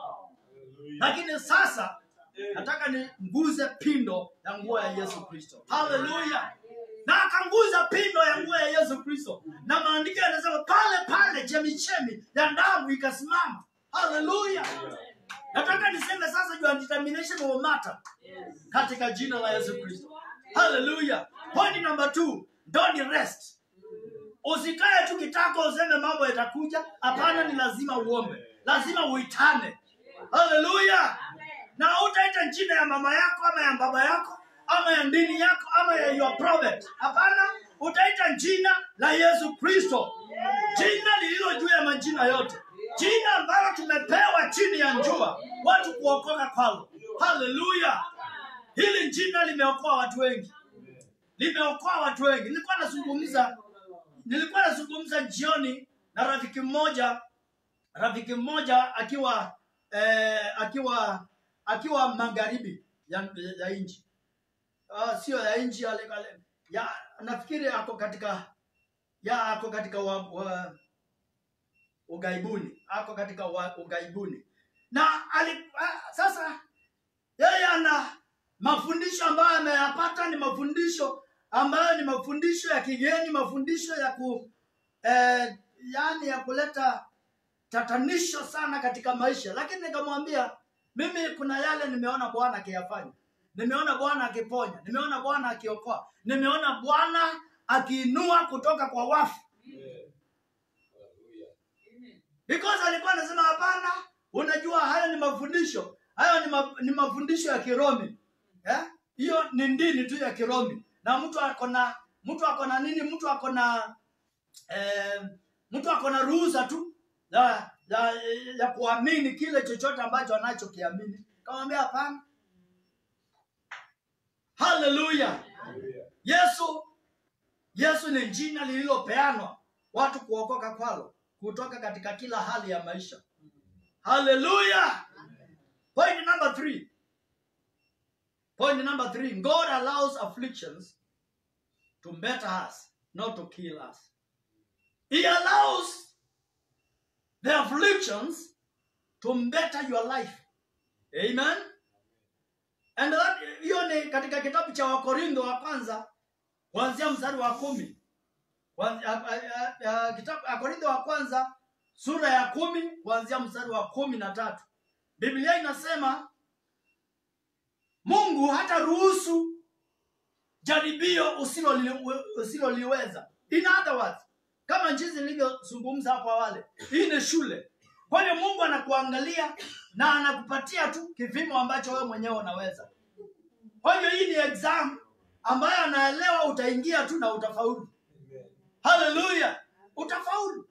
lakini sasa nataka niguze pindo ya nguo ya Yesu Kristo. Haleluya! Na akanguza pindo ya nguo ya Yesu Kristo, na maandiko yanasema pale pale chemichemi ya damu ikasimama. Haleluya! Nataka niseme sasa, your determination will matter katika jina la Yesu Kristo. Haleluya! Point number two, don't rest. Usikae tu kitako useme mambo yatakuja. Hapana, ni lazima uombe, lazima uitane. Haleluya! Na utaita jina ya mama yako ama ya baba yako ama ya dini yako ama ya your prophet. Hapana, utaita jina la Yesu Kristo, jina lililo juu ya majina yote, jina ambalo tumepewa chini ya njua watu kuokoka kwalo. Haleluya! Hili jina limeokoa watu wengi, limeokoa watu wengi. Nilikuwa nazungumza nilikuwa nazungumza jioni na rafiki mmoja rafiki mmoja akiwa eh, akiwa akiwa magharibi ya, ya nchi uh, sio ya nchi ya, ya nafikiri ako katika ya ako katika wa, wa, ugaibuni ako katika wa, ugaibuni na ali, uh, sasa yeye ana mafundisho ambayo ameyapata ni mafundisho ambayo ni mafundisho ya kigeni mafundisho ya ku eh, yani ya kuleta tatanisho sana katika maisha lakini nikamwambia mimi kuna yale nimeona bwana akiyafanya nimeona bwana akiponya nimeona bwana akiokoa nimeona bwana akiinua kutoka kwa wafu because alikuwa anasema hapana unajua hayo ni mafundisho hayo ni, ma, ni mafundisho ya kiromi eh? hiyo ni ndini tu ya kiromi na mtu ako na mtu ako na nini mtu ako na eh, mtu ako na ruhusa tu ya, ya, ya kuamini kile chochote ambacho anachokiamini kamwambia hapana haleluya yesu yesu ni jina lililopeanwa watu kuokoka kwalo kutoka katika kila hali ya maisha haleluya point number three point number three god allows afflictions to better us not to kill us he allows the afflictions to better your life amen and that hiyo ni katika kitabu cha wakorintho wa kwanza kuanzia mstari wa kumi Kwanza- a- a- a- a- kitabu wakorintho wa kwanza sura ya kumi kuanzia mstari wa kumi na tatu biblia inasema mungu hata ruhusu jaribio usiloli- usiloliweza in other words kama jinsi nilivyozungumza hapo awali hii ni shule kwa hiyo mungu anakuangalia na anakupatia tu kipimo ambacho wewe mwenyewe unaweza kwa hiyo hii ni exam ambayo anaelewa utaingia tu na utafaulu haleluya utafaulu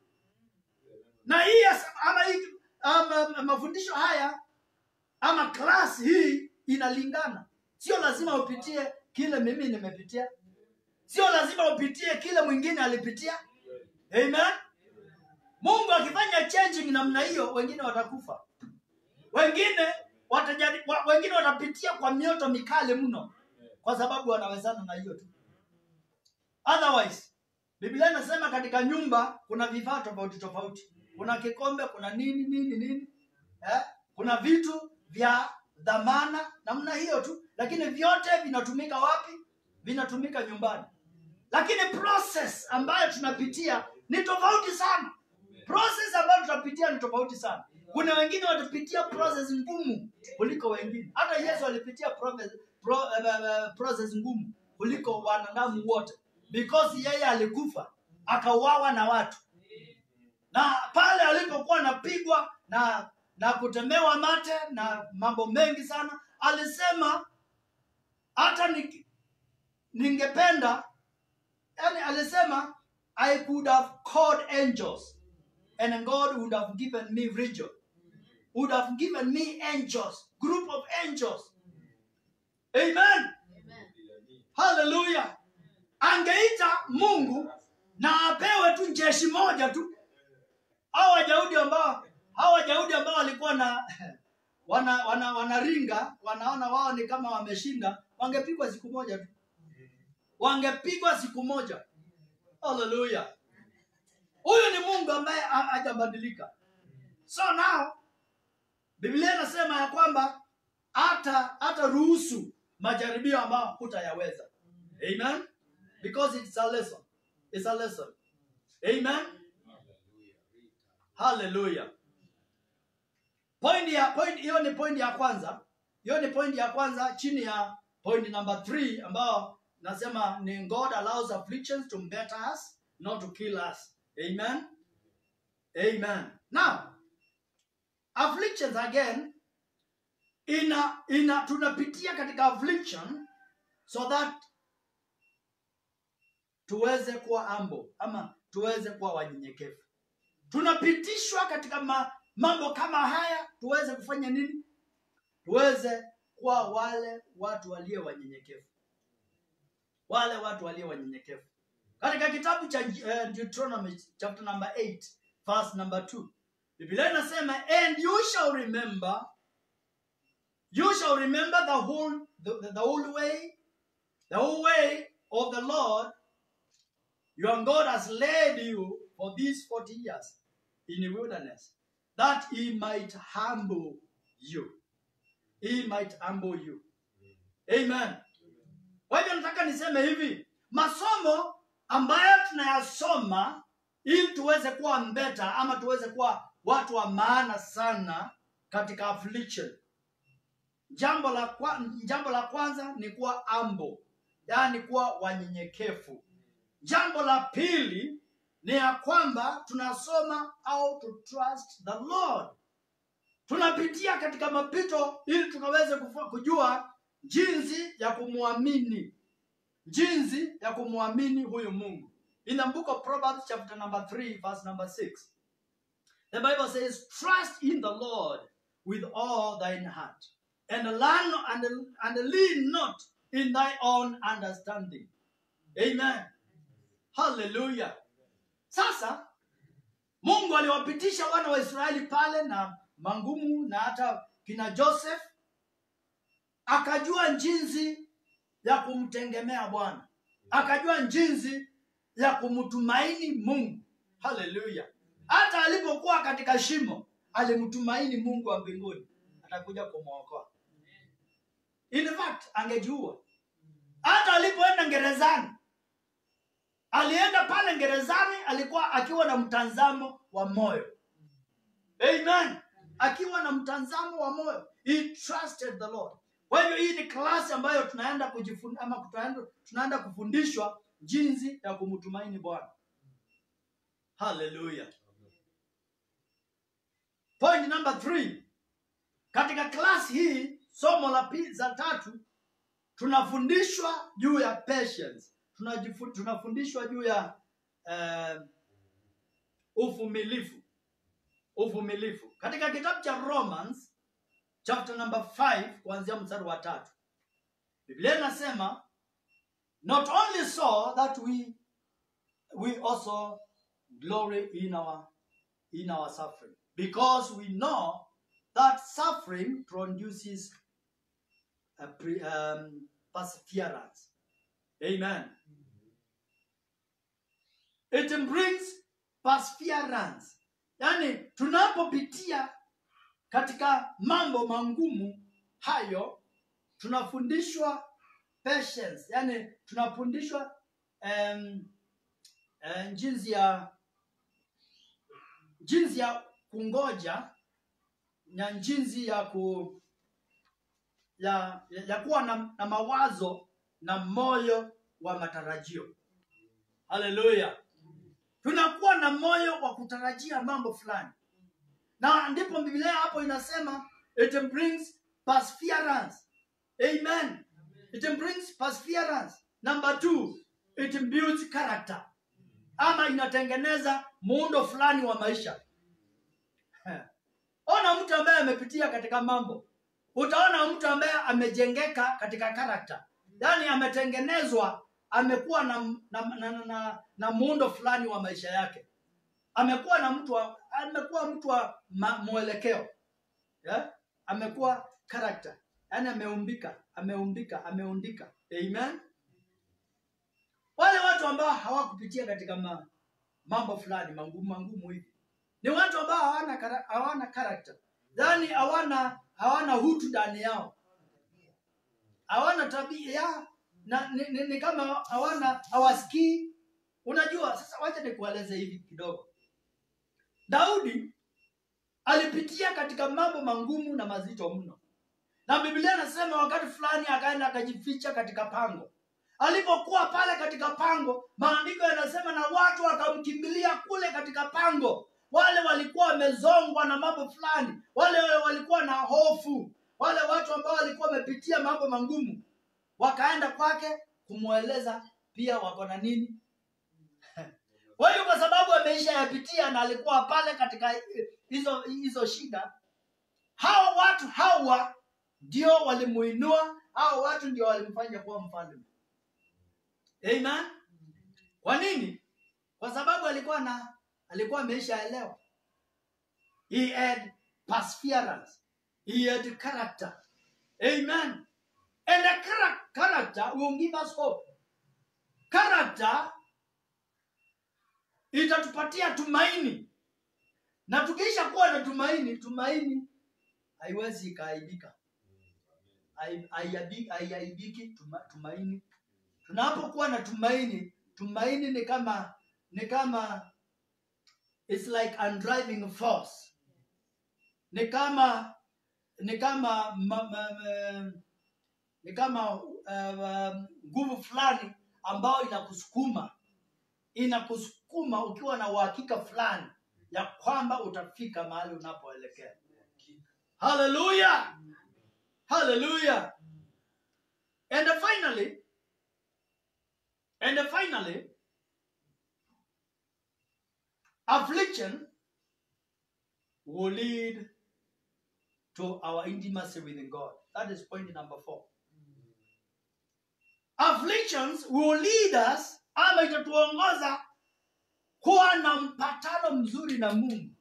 na hii as- ama, hii ama mafundisho haya ama class hii inalingana sio lazima upitie kile mimi nimepitia sio lazima upitie kile mwingine alipitia amen mungu akifanya changing namna hiyo wengine watakufa wengine watajari, wa, wengine watapitia kwa mioto mikali mno kwa sababu wanawezana na hiyo tu otherwise biblia inasema katika nyumba kuna vifaa tofauti tofauti kuna kikombe kuna nini nini nini eh? kuna vitu vya dhamana namna hiyo tu lakini vyote vinatumika wapi vinatumika nyumbani lakini process ambayo tunapitia ni tofauti sana process ambayo tutapitia ni tofauti sana kuna wengine watapitia process ngumu kuliko wengine hata yesu alipitia process, pro, uh, uh, process ngumu kuliko wanadamu wote because yeye alikufa akauawa na watu na pale alipokuwa anapigwa na na kutemewa mate na mambo mengi sana alisema hata ni, ningependa yani alisema i could have called angels and god would have given me region would have given me angels group of angels amen haleluya angeita mungu na apewe tu jeshi moja tu hao wajahudi ambao hao wajahudi ambao walikuwa na wana wana wanaringa wanaona wao ni kama wameshinda wangepigwa siku moja tu wangepigwa siku moja haleluya huyu ni mungu ambaye ha- hajabadilika so now biblia inasema ya kwamba hata hata ruhusu majaribio ambayo hutayaweza amen because it's a lesson it's a lesson amen haleluya point ya point hiyo ni point ya kwanza hiyo ni point ya kwanza chini ya point number 3 ambao nasema ni god allows afflictions to better us not to kill us amen amen now afflictions again ina ina tunapitia katika affliction so that tuweze kuwa ambo ama tuweze kuwa wanyenyekevu tunapitishwa katika ma, mambo kama haya tuweze kufanya nini tuweze kuwa wale watu walio wanyenyekevu wale watu walio wanyenyekevu katika kitabu cha uh, Deuteronomy chapter number 8 verse number 2 biblia inasema and you shall remember you shall remember the whole the, the, the whole way the whole way of the lord your god has led you for these 40 years in the wilderness that he might humble you he might humble you amen kwa hivyo nataka niseme hivi masomo ambayo tunayasoma ili tuweze kuwa mbeta ama tuweze kuwa watu wa maana sana katika affliction jambo la, kwa, jambo la kwanza ni kuwa ambo yaani kuwa wanyenyekevu jambo la pili ni ya kwamba tunasoma how to trust the lord tunapitia katika mapito ili tukaweze kufa- kujua jinsi ya kumwamini jinsi ya kumwamini huyu mungu in the book of proverbs chapter number 3 verse number 6 the bible says trust in the lord with all thine heart and learn and, and lean not in thy own understanding amen haleluya sasa mungu aliwapitisha wana wa israeli pale na mangumu na hata kina joseph akajua jinsi ya kumtegemea bwana akajua jinsi ya kumtumaini mungu haleluya hata alipokuwa katika shimo alimtumaini mungu wa mbinguni atakuja kumwokoa in fact angejiua hata alipoenda gerezani alienda pale gerezani alikuwa akiwa na mtazamo wa moyo amen akiwa na mtazamo wa moyo he trusted the lord kwa hivyo hii ni klasi ambayo tunaenda kujifund, ama tunaenda, tunaenda kufundishwa jinsi ya kumtumaini bwana haleluya point number three katika klasi hii somo la pi- za tatu tunafundishwa juu ya patience Tunajifu- tunafundishwa juu ya uh, uvumilivu uvumilivu katika kitabu cha romans chapter number 5 kuanzia mstari wa tatu biblia inasema not only so that we we also glory in our in our suffering because we know that suffering produces a pre, um, perseverance amen it brings perseverance yaani tunapopitia katika mambo mangumu hayo tunafundishwa patience yani tunafundishwa um, um, jinsi ya jinsi ya kungoja na jinsi ya ku ya, ya, ya kuwa na, na mawazo na moyo wa matarajio haleluya tunakuwa na moyo wa kutarajia mambo fulani na ndipo biblia hapo inasema it brings perseverance amen it brings perseverance number two it builds character ama inatengeneza muundo fulani wa maisha ona mtu ambaye amepitia katika mambo utaona mtu ambaye amejengeka katika karakta yaani ametengenezwa amekuwa na, na, na, na, na, na muundo fulani wa maisha yake amekuwa na mtu wa, amekuwa mtu wa ma, mwelekeo yeah? amekuwa karakta yaani ameumbika ameumbika ameundika amen wale watu ambao hawakupitia katika ma, mambo fulani mangumu mangumu hivi ni watu ambao hawana kara- hawana karakta yaani hawana hawana hutu ndani yao hawana tabia ya na ni, ni, ni kama hawana hawasikii unajua sasa wacha nikueleze hivi kidogo daudi alipitia katika mambo mangumu na mazito mno na biblia anasema wakati fulani akaenda akajificha katika pango alipokuwa pale katika pango maandiko yanasema na watu wakamkimbilia kule katika pango wale walikuwa wamezongwa na mambo fulani wale walikuwa na hofu wale watu ambao walikuwa wamepitia mambo mangumu wakaenda kwake kumweleza pia wako na nini kwa hiyo kwa sababu ameisha yapitia na alikuwa pale katika hizo hizo shida hao watu hawa ndio walimuinua hao watu ndio walimfanya kuwa mfalme amen kwa nini kwa sababu alikuwa na alikuwa ameishaelewa he had perseverance he had character amen and a chara- character will give us hope character itatupatia tumaini na tukiisha kuwa na tumaini tumaini haiwezi ikaaibika Hai- haiabi- haiaibiki tuma, tumaini tunapokuwa na tumaini tumaini ni kama ni kama it's like a driving force ni kama ni kama ma, ma, ma, ni kama uh, nguvu fulani ambayo inakusukuma inakusukuma ukiwa na uhakika fulani ya kwamba utafika mahali unapoelekea haleluya haleluya and finally and finally affliction will lead to our intimacy with god that is point number four afflictions will lead us ama itatuongoza kuwa na mpatano mzuri na mungu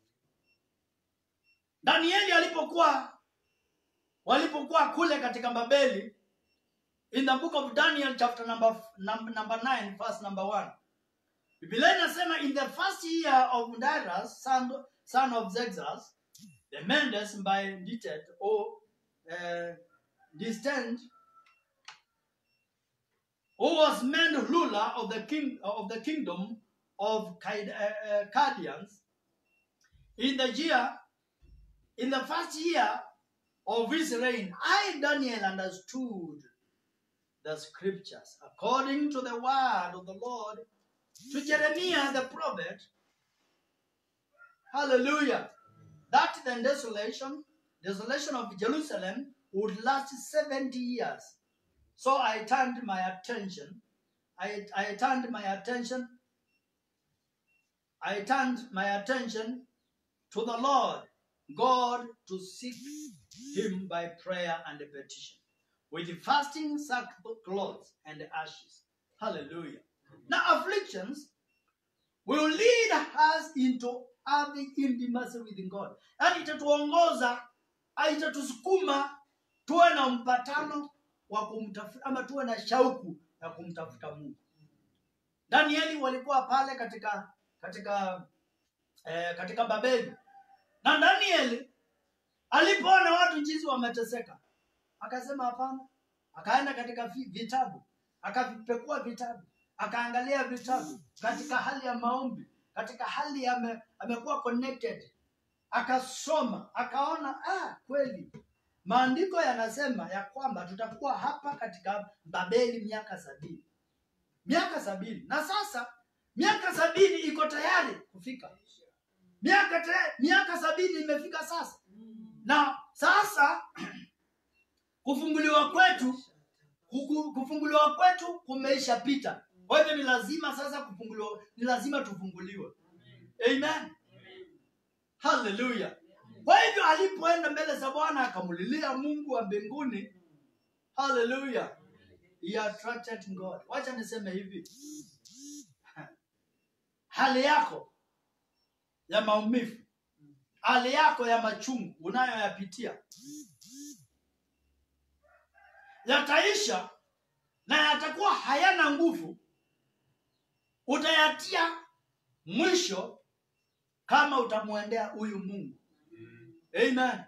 danieli alipokuwa walipokuwa kule katika babeli in the book of daniel chapter number, number, number 9 verse number 1 biblia inasema in the first year of darius son, son of xerxes the mendes by ditet or uh, distant who was made ruler of the king of the kingdom of Cad- uh, uh, Chaldeans in the year in the first year of his reign I Daniel understood the scriptures according to the word of the Lord to Jeremiah the prophet hallelujah that the desolation desolation of Jerusalem would last 70 years so I turned my attention I, I turned my attention I turned my attention to the Lord God to seek him by prayer and petition with fasting, sackcloth, and ashes. Hallelujah. Now, afflictions will lead us into having intimacy with God. Yaani itatuongoza, ah, itatusukuma tuwe na mpatano wa kumtafuta ama tuwe na shauku ya kumtafuta Mungu. Danieli walikuwa pale katika katika eh, katika Babeli na Danieli alipoona watu jinsi wameteseka, akasema hapana. Akaenda katika vi- vitabu, akavipekua vitabu, akaangalia vitabu katika hali ya maombi, katika hali ya ame, amekuwa connected, akasoma, akaona ah, kweli maandiko yanasema ya kwamba tutakuwa hapa katika Babeli miaka sabini, miaka sabini, na sasa miaka sabini iko tayari kufika miaka te, miaka sabini imefika sasa na sasa kufunguliwa kwetu kuku- kufunguliwa kwetu kumeisha pita kwa hivyo ni lazima sasa kufunguliwa ni lazima tufunguliwe amen haleluya kwa hivyo alipoenda mbele za bwana akamulilia mungu wa mbinguni haleluya he attracted god wacha niseme hivi hali yako ya maumivu hali yako ya machungu unayoyapitia yataisha na yatakuwa hayana nguvu utayatia mwisho kama utamwendea huyu mungu amen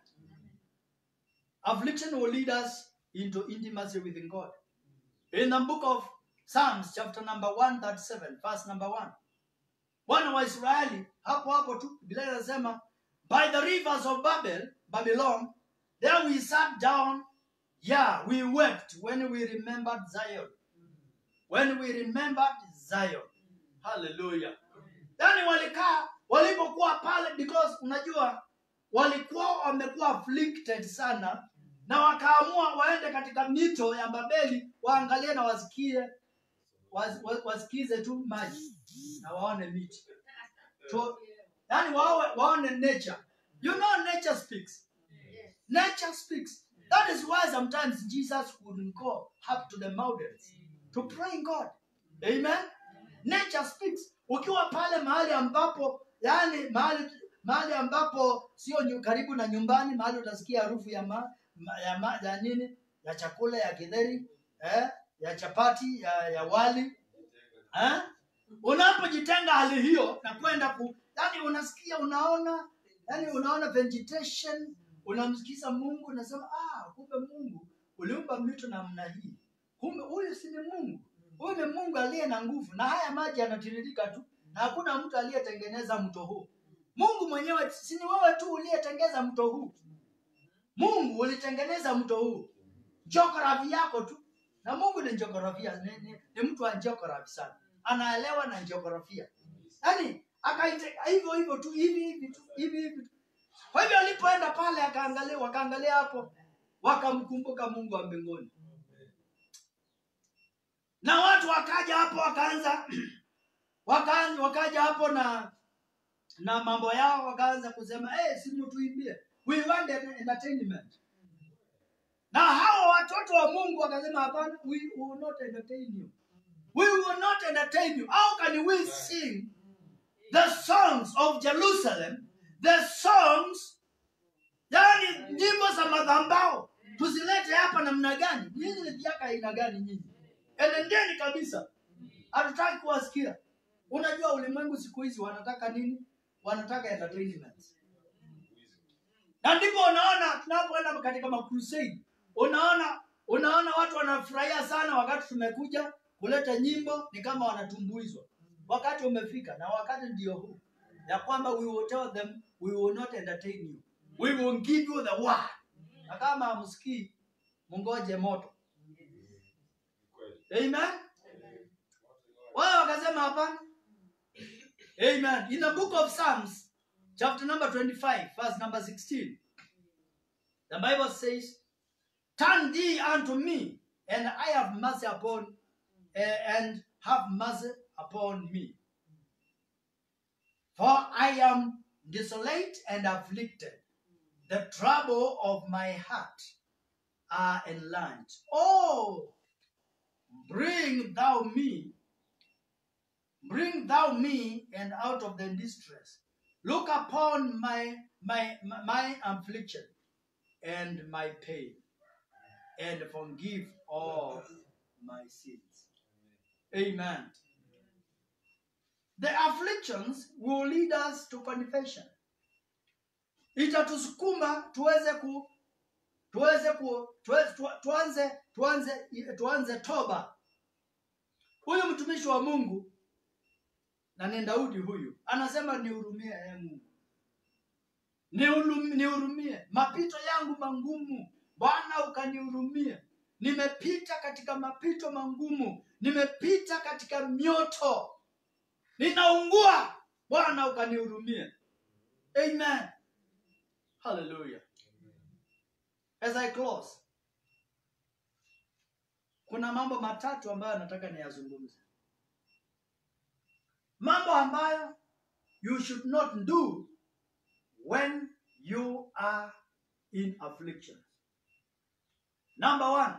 affliction will lead us into intimacy with god in the book of psalms chapter number 137 verse number 1 wana wa israeli hapo hapo tu biblia inasema by the rivers of babel babylon there we sat down yeah we wept when we remembered zion when we remembered zion hallelujah yani walikaa walipokuwa pale because unajua walikuwa wamekuwa afflicted sana na wakaamua waende katika mito ya babeli waangalie na wasikie was, was, wasikize tu maji na waone miti so, yani wawe, waone nature you know nature speaks nature speaks that is why sometimes jesus would go up to the mountains to pray god amen nature speaks ukiwa pale mahali ambapo yani mahali mahali ambapo sio nyu- karibu na nyumbani mahali utasikia harufu ya ma, ma, ya, ma, ya nini ya chakula ya githeri eh, ya chapati ya, ya wali eh? unapojitenga hali hiyo na kwenda ku yani unasikia unaona yani unaona vegetation unamsikiza mungu unasema ah kumbe mungu uliumba mito namna hii kumbe huyu si ni mungu huyu ni mungu aliye na nguvu na haya maji yanatiririka tu na hakuna mtu aliyetengeneza mto huu mungu mwenyewe si ni wewe tu uliyetengeza mto huu mungu ulitengeneza mto huu jiografia yako tu na mungu ni jiografia ni, ni, ni mtu wa jiografia sana anaelewa na jiografia yaani akaite hivyo hivyo tu hivi hivi tu hivi hivi tu kwa hivyo alipoenda pale akaangalia wakaangalia hapo wakamkumbuka mungu wa mbinguni na watu wakaja hapo wakaanza wakaanza wakaja hapo na na mambo yao wakaanza kusema hey, si mtuimbie we want an entertainment na hao watoto wa mungu wakasema hapana we will not entertain you We will not entertain you. How can we sing the songs of Jerusalem, the songs, yani nyimbo za madhambao tuzilete hapa namna gani? Nyinyi ni viaka aina gani nyinyi? Enendeni kabisa, hatutaki kuwasikia. Unajua ulimwengu siku hizi wanataka nini? Wanataka entertainment na ndipo unaona tunapoenda katika makrusade unaona unaona watu wanafurahia sana wakati tumekuja kuleta nyimbo ni kama wanatumbuizwa wakati umefika na wakati ndio huu ya kwamba we will tell them we will not entertain you we will give you the word na kama hamsikii mungoje moto amen wao wakasema hapana amen in the book of psalms chapter number 25, verse number 16. The Bible says, Turn thee unto me, and I have mercy upon, eh, and have mercy upon me. For I am desolate and afflicted. The trouble of my heart are enlarged. Oh, bring thou me, bring thou me, and out of the distress. Look upon my my my affliction and my pain, and forgive all my sins. Amen. The afflictions will lead us to confession. Itatusukuma tuweze ku tuweze ku tuweze, tu- tuanze tuanze tuanze toba. Huyu mtumishi wa Mungu na ni Daudi huyu anasema nihurumie ee Mungu, Nihulum- nihurumie mapito yangu mangumu, Bwana ukanihurumie. Nimepita katika mapito mangumu, nimepita katika mioto, ninaungua, Bwana ukanihurumie. Amen, hallelujah. As I close, kuna mambo matatu ambayo nataka niyazungumze mambo ambayo you should not do when you are in affliction. Number one,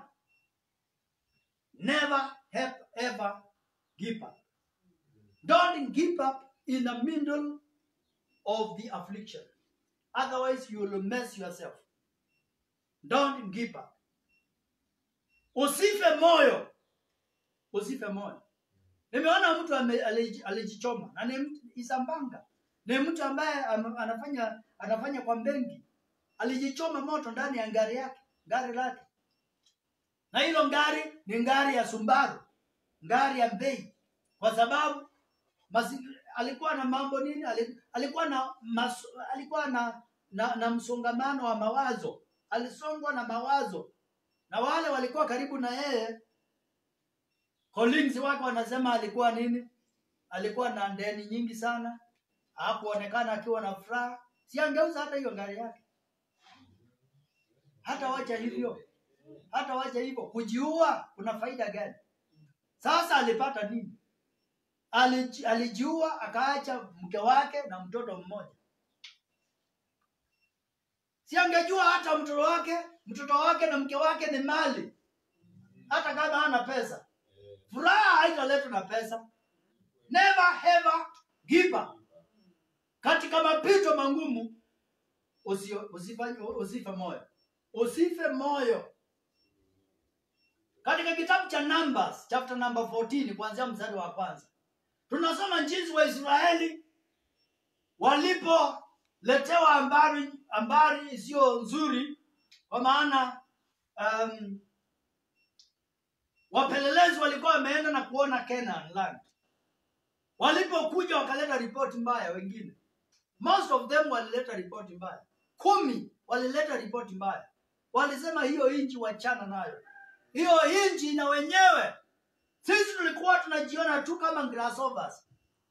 never have ever give up. Don't give up in the middle of the affliction. Otherwise, you will mess yourself. Don't give up. Usife moyo. Usife moyo. Nimeona mtu ame- aliji- alijichoma na ni mtu Isambanga, ni mtu ambaye am- anafanya anafanya kwa benki, alijichoma moto ndani ya gari yake, gari lake, na hilo gari ni gari ya Subaru, gari ya bei, kwa sababu mazi, alikuwa na mambo nini, Ali- alikuwa na mas, alikuwa na, na na msongamano wa mawazo, alisongwa na mawazo, na wale walikuwa karibu na yeye colleagues wake wanasema alikuwa nini? Alikuwa na ndeni nyingi sana, hakuonekana akiwa na furaha. Si angeuza hata hiyo gari yake, hata wacha hivyo, hata wacha hivyo. Kujiua kuna faida gani? Sasa alipata nini? Aliji, alijiua akaacha mke wake na mtoto mmoja. Si angejua hata mtoto wake, mtoto wake na mke wake ni mali, hata kama hana pesa. Furaha haitaletwa na pesa. Never ever give up. Katika mapito mangumu usi- usifanye usife moyo, usife moyo. Katika kitabu cha Numbers chapter number 14 kuanzia mstari wa kwanza tunasoma jinsi Waisraeli walipoletewa habari habari isiyo nzuri, kwa maana um, wapelelezi walikuwa wameenda na kuona Canaan land. Walipokuja wakaleta ripoti mbaya, wengine most of them walileta ripoti mbaya, kumi walileta ripoti mbaya, walisema hiyo inchi wachana nayo, hiyo inchi na wenyewe. Sisi tulikuwa tunajiona tu kama grasshoppers,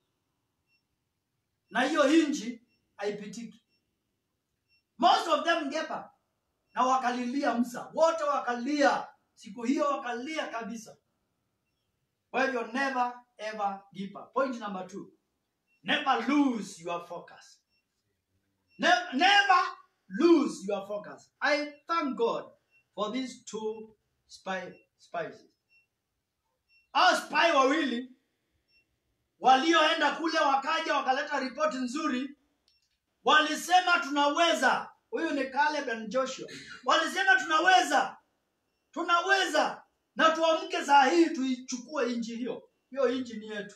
na hiyo inchi haipitiki. Most of them gave up na wakalilia Musa, wote wakalia siku hiyo, wakalia kabisa. Kwa hivyo never ever give up. Point number two, never lose your focus. Ne- never lose your focus. I thank God for these two spi- spices. hao spy wawili walioenda kule wakaja wakaleta ripoti nzuri walisema tunaweza huyu ni Caleb and Joshua walisema tunaweza tunaweza na tuamke saa hii tuichukue nchi hiyo hiyo nchi ni yetu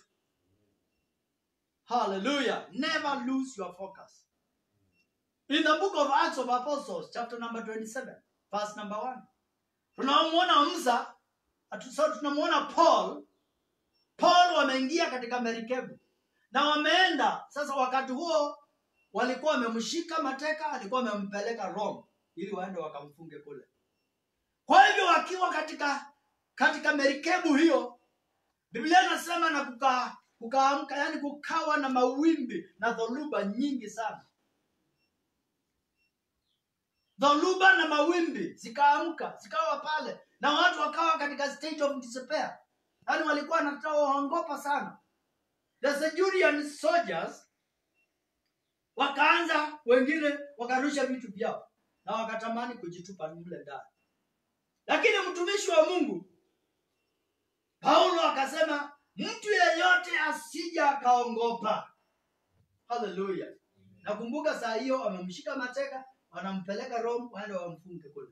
hallelujah never lose your focus in the book of acts of apostles chapter number 27 verse number 1 tunamwona Musa atu- so tunamwona Paul Paul wameingia katika merikebu na wameenda sasa. Wakati huo walikuwa wamemshika mateka, alikuwa wamempeleka Rome ili waende wakamfunge kule. Kwa hivyo wakiwa katika katika merikebu hiyo, Biblia inasema na kuka, kukaamka, yani kukawa na mawimbi na dhoruba nyingi sana. Dhoruba na mawimbi zikaamka, zikawa pale, na watu wakawa katika state of despair yaani walikuwa wanataka waongopa sana the Centurion soldiers wakaanza wengine wakarusha vitu vyao na wakatamani kujitupa mle ndani lakini mtumishi wa mungu paulo akasema mtu yeyote asija akaongopa haleluya nakumbuka saa hiyo wamemshika mateka wanampeleka rome waende wamfunge kule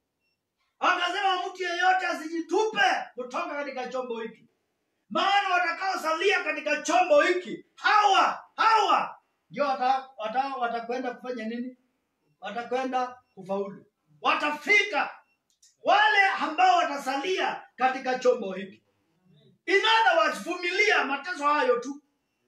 akasema mtu yeyote asijitupe kutoka katika chombo hiki maana watakaosalia katika chombo hiki hawa hawa ndio wata- wata- watakwenda kufanya nini watakwenda kufaulu watafika wale ambao watasalia katika chombo hiki in other words vumilia mateso hayo tu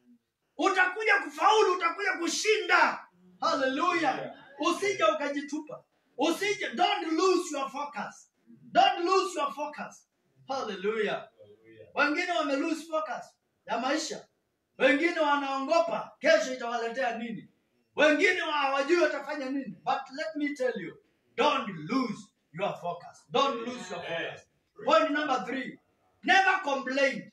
utakuja kufaulu utakuja kushinda haleluya usije ukajitupa usije don't lose your focus don't lose your focus haleluya wengine wame lose focus ya maisha wengine wanaongopa kesho itawaletea nini wengine wa- hawajui watafanya nini but let me tell you don't lose your focus don't lose your focus point number three never complain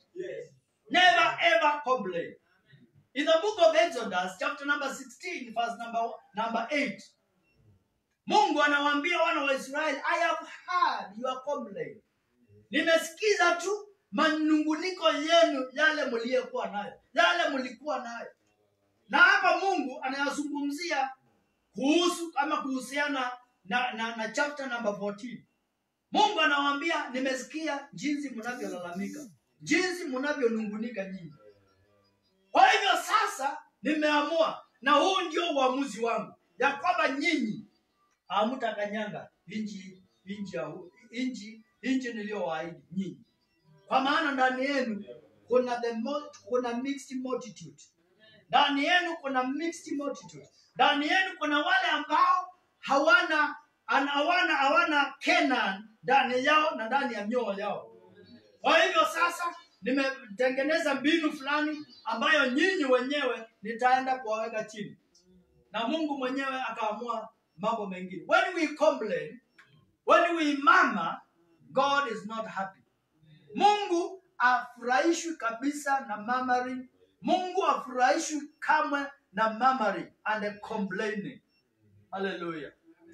never ever complain in the book of exodus chapter number 16 verse number, number 8 mungu anawaambia wana wa israeli i have heard your complaint nimesikiza tu manunguniko yenu yale mliyekuwa nayo yale mlikuwa nayo na hapa mungu anayazungumzia kuhusu ama kuhusiana na, na, na chapter number 14 mungu anawaambia nimesikia jinsi mnavyolalamika jinsi mnavyonungunika nyinyi kwa hivyo sasa nimeamua na huu ndio uamuzi wangu ya kwamba nyinyi hamtakanyanga inji inji ya hu- inji inji niliyowaahidi nyinyi kwa maana ndani yenu kuna the mul- kuna mixed multitude ndani yenu kuna mixed multitude ndani yenu kuna wale ambao hawana ana- hawana hawana Canaan ndani yao na ndani ya mioyo yao kwa hivyo sasa nimetengeneza mbinu fulani ambayo nyinyi wenyewe nitaenda kuwaweka chini na mungu mwenyewe akaamua mambo mengine when we complain when we mama god is not happy mungu afurahishwi kabisa na murmuring mungu afurahishwi kamwe na murmuring and complaining haleluya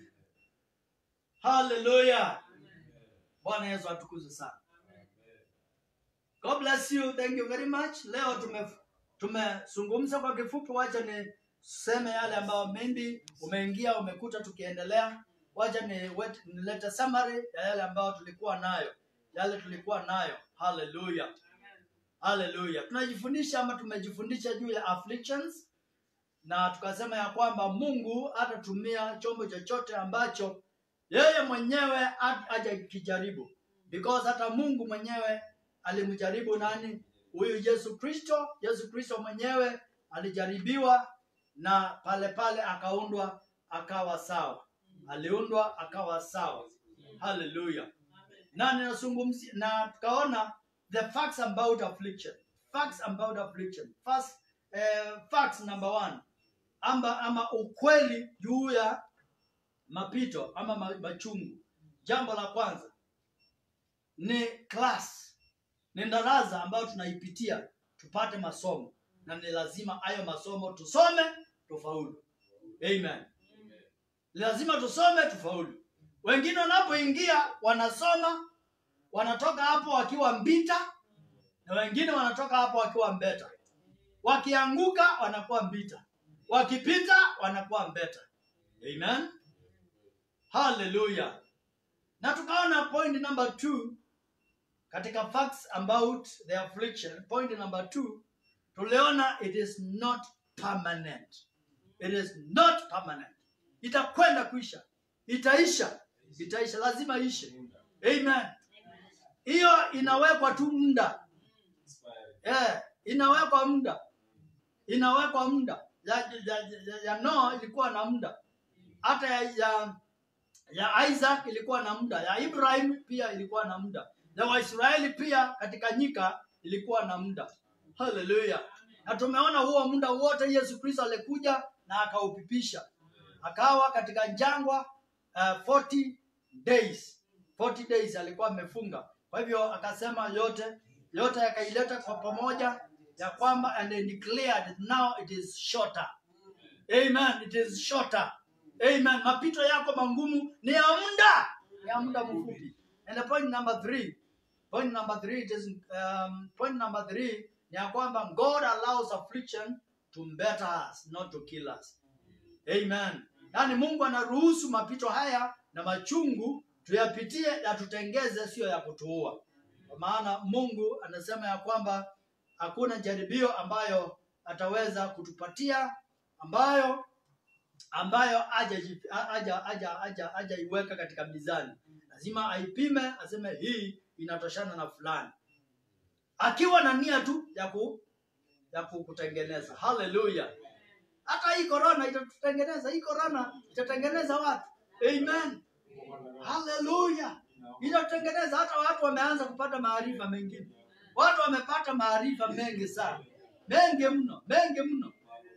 haleluya bwana yesu atukuzwe sana god bless you thank you very much leo tume tumezungumza kwa kifupi wacha niseme yale ambayo maybe umeingia umekuta tukiendelea wacha ni wet- nilete summary ya yale ambayo tulikuwa nayo yale tulikuwa nayo haleluya haleluya tunajifundisha ama tumejifundisha juu ya afflictions na tukasema ya kwamba mungu atatumia chombo chochote ambacho yeye mwenyewe hat- hajakijaribu because hata mungu mwenyewe alimjaribu nani huyu yesu kristo yesu kristo mwenyewe alijaribiwa na pale pale akaundwa akawa sawa aliundwa akawa sawa haleluya na ninazungumzia na tukaona the facts about affliction facts about affliction first eh, facts number one amba ama ukweli juu ya mapito ama ma- machungu jambo la kwanza ni class ni darasa ambayo tunaipitia tupate masomo na ni lazima hayo masomo tusome tufaulu amen lazima tusome tufaulu wengine wanapoingia wanasoma wanatoka hapo wakiwa mbita na wengine wanatoka hapo wakiwa mbeta wakianguka wanakuwa mbita wakipita wanakuwa mbeta amen haleluya na tukaona point number two katika facts about the affliction point number two tuliona it is not permanent it is not permanent itakwenda kuisha itaisha itaisha lazima ishe amen hiyo inawekwa tu muda eh, inawekwa muda inawekwa muda ya, ya, ya, ya Noa ilikuwa na muda hata ya, ya, ya Isaac ilikuwa na muda ya Ibrahim pia ilikuwa na muda ya Waisraeli pia katika nyika ilikuwa na muda haleluya na tumeona huo muda wote Yesu Kristo alikuja na akaupipisha akawa katika jangwa uh, 40 days 40 days alikuwa amefunga kwa hivyo akasema yote yote yakaileta kwa pamoja ya kwamba and they declared now it is shorter amen it is shorter amen mapito yako mangumu ni ya muda ni ya muda mfupi and the point number three point number three it is um, point number three ni ya kwamba god allows affliction to better us not to kill us amen yaani mungu anaruhusu mapito haya na machungu tuyapitie na tutengeze sio ya kutuua kwa maana mungu anasema ya kwamba hakuna jaribio ambayo ataweza kutupatia ambayo ambayo hajaji- ha- haja haja haja hajaiweka katika mizani lazima aipime aseme hii inatoshana na fulani akiwa na nia tu ya ku ya ku- kutengeneza haleluya hata hii korona itatutengeneza hii korona itatengeneza watu amen haleluya itatengeneza hata watu wameanza kupata maarifa mengine watu wamepata maarifa mengi sana mengi mno mengi mno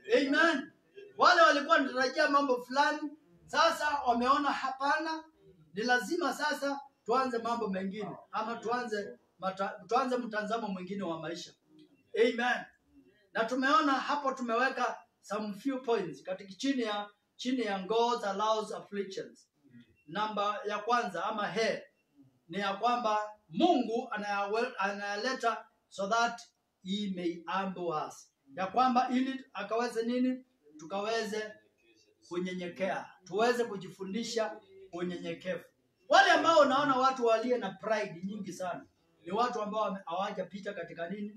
amen wale walikuwa wanatarajia mambo fulani sasa wameona hapana ni lazima sasa tuanze mambo mengine ama tuanze mata, tuanze mtazamo mwingine wa maisha amen na tumeona hapo tumeweka some few points katika chini ya chini ya God allows afflictions namba ya kwanza ama he ni ya kwamba mungu anayawe- anayaleta so that he may humble us ya kwamba ili akaweze nini tukaweze kunyenyekea tuweze kujifundisha unyenyekevu wale ambao unaona watu walie na pride nyingi sana ni watu ambao wame- hawajapita katika nini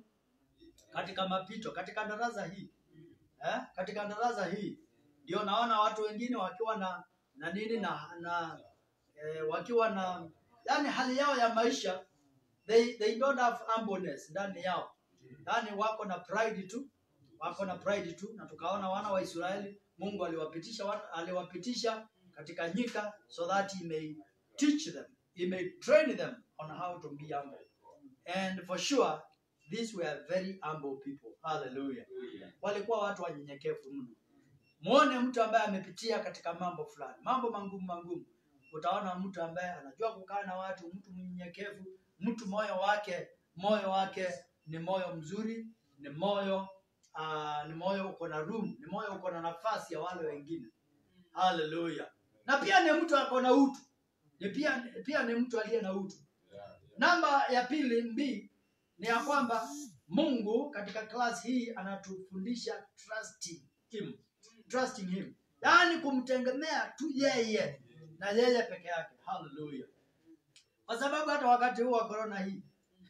katika mapito katika darasa hii eh? katika darasa hii ndio naona watu wengine wakiwa na na nini na, na eh, wakiwa na yani hali yao ya maisha they, they don't have humbleness ndani yao yani wako na pride tu wako na pride tu na tukaona wana wa Israeli Mungu aliwapitisha wana- aliwapitisha katika nyika so that he may teach them he may train them on how to be humble and for sure these were very humble people hallelujah walikuwa watu wanyenyekevu mno muone mtu ambaye amepitia katika mambo fulani mambo mangumu mangumu utaona mtu ambaye anajua kukaa na watu mtu mnyenyekevu mtu moyo wake moyo wake ni moyo mzuri ni moyo uh, ni moyo uko na room ni moyo uko na nafasi ya wale wengine haleluya na pia ni mtu ako na utu ni pia, pia ni mtu aliye na utu namba ya pili mbi ni ya kwamba mungu katika klasi hii anatufundisha trusting him trusting him yaani kumtegemea tu yeye na yeye peke yake haleluya kwa sababu hata wakati huu wa korona hii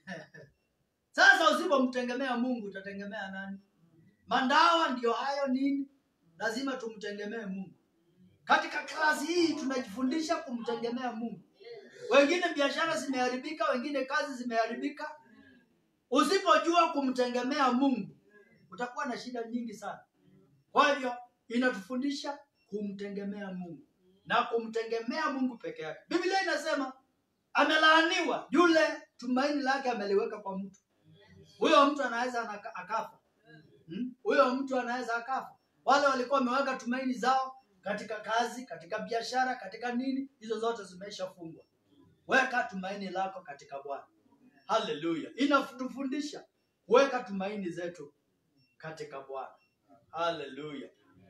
sasa usipomtegemea mungu utategemea nani mandawa ndio hayo nini lazima tumtegemee mungu katika klasi hii tunajifundisha kumtegemea mungu wengine biashara zimeharibika wengine kazi zimeharibika usipojua kumtegemea mungu utakuwa na shida nyingi sana kwa hivyo inatufundisha kumtegemea mungu na kumtegemea mungu peke yake biblia inasema amelaaniwa yule tumaini lake ameliweka kwa mtu huyo mtu anaweza anaka- akafa Hmm? huyo mtu anaweza akafa wale walikuwa wameweka tumaini zao katika kazi katika biashara katika nini hizo zote zimeshafungwa weka tumaini lako katika bwana haleluya inatufundisha kuweka tumaini zetu katika bwana haleluya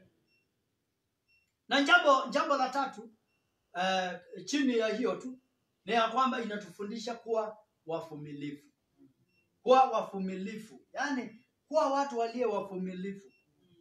na jambo jambo la tatu uh, chini ya hiyo tu ni ya kwamba inatufundisha kuwa wavumilivu kuwa wavumilivu yaani kuwa watu waliye wavumilivu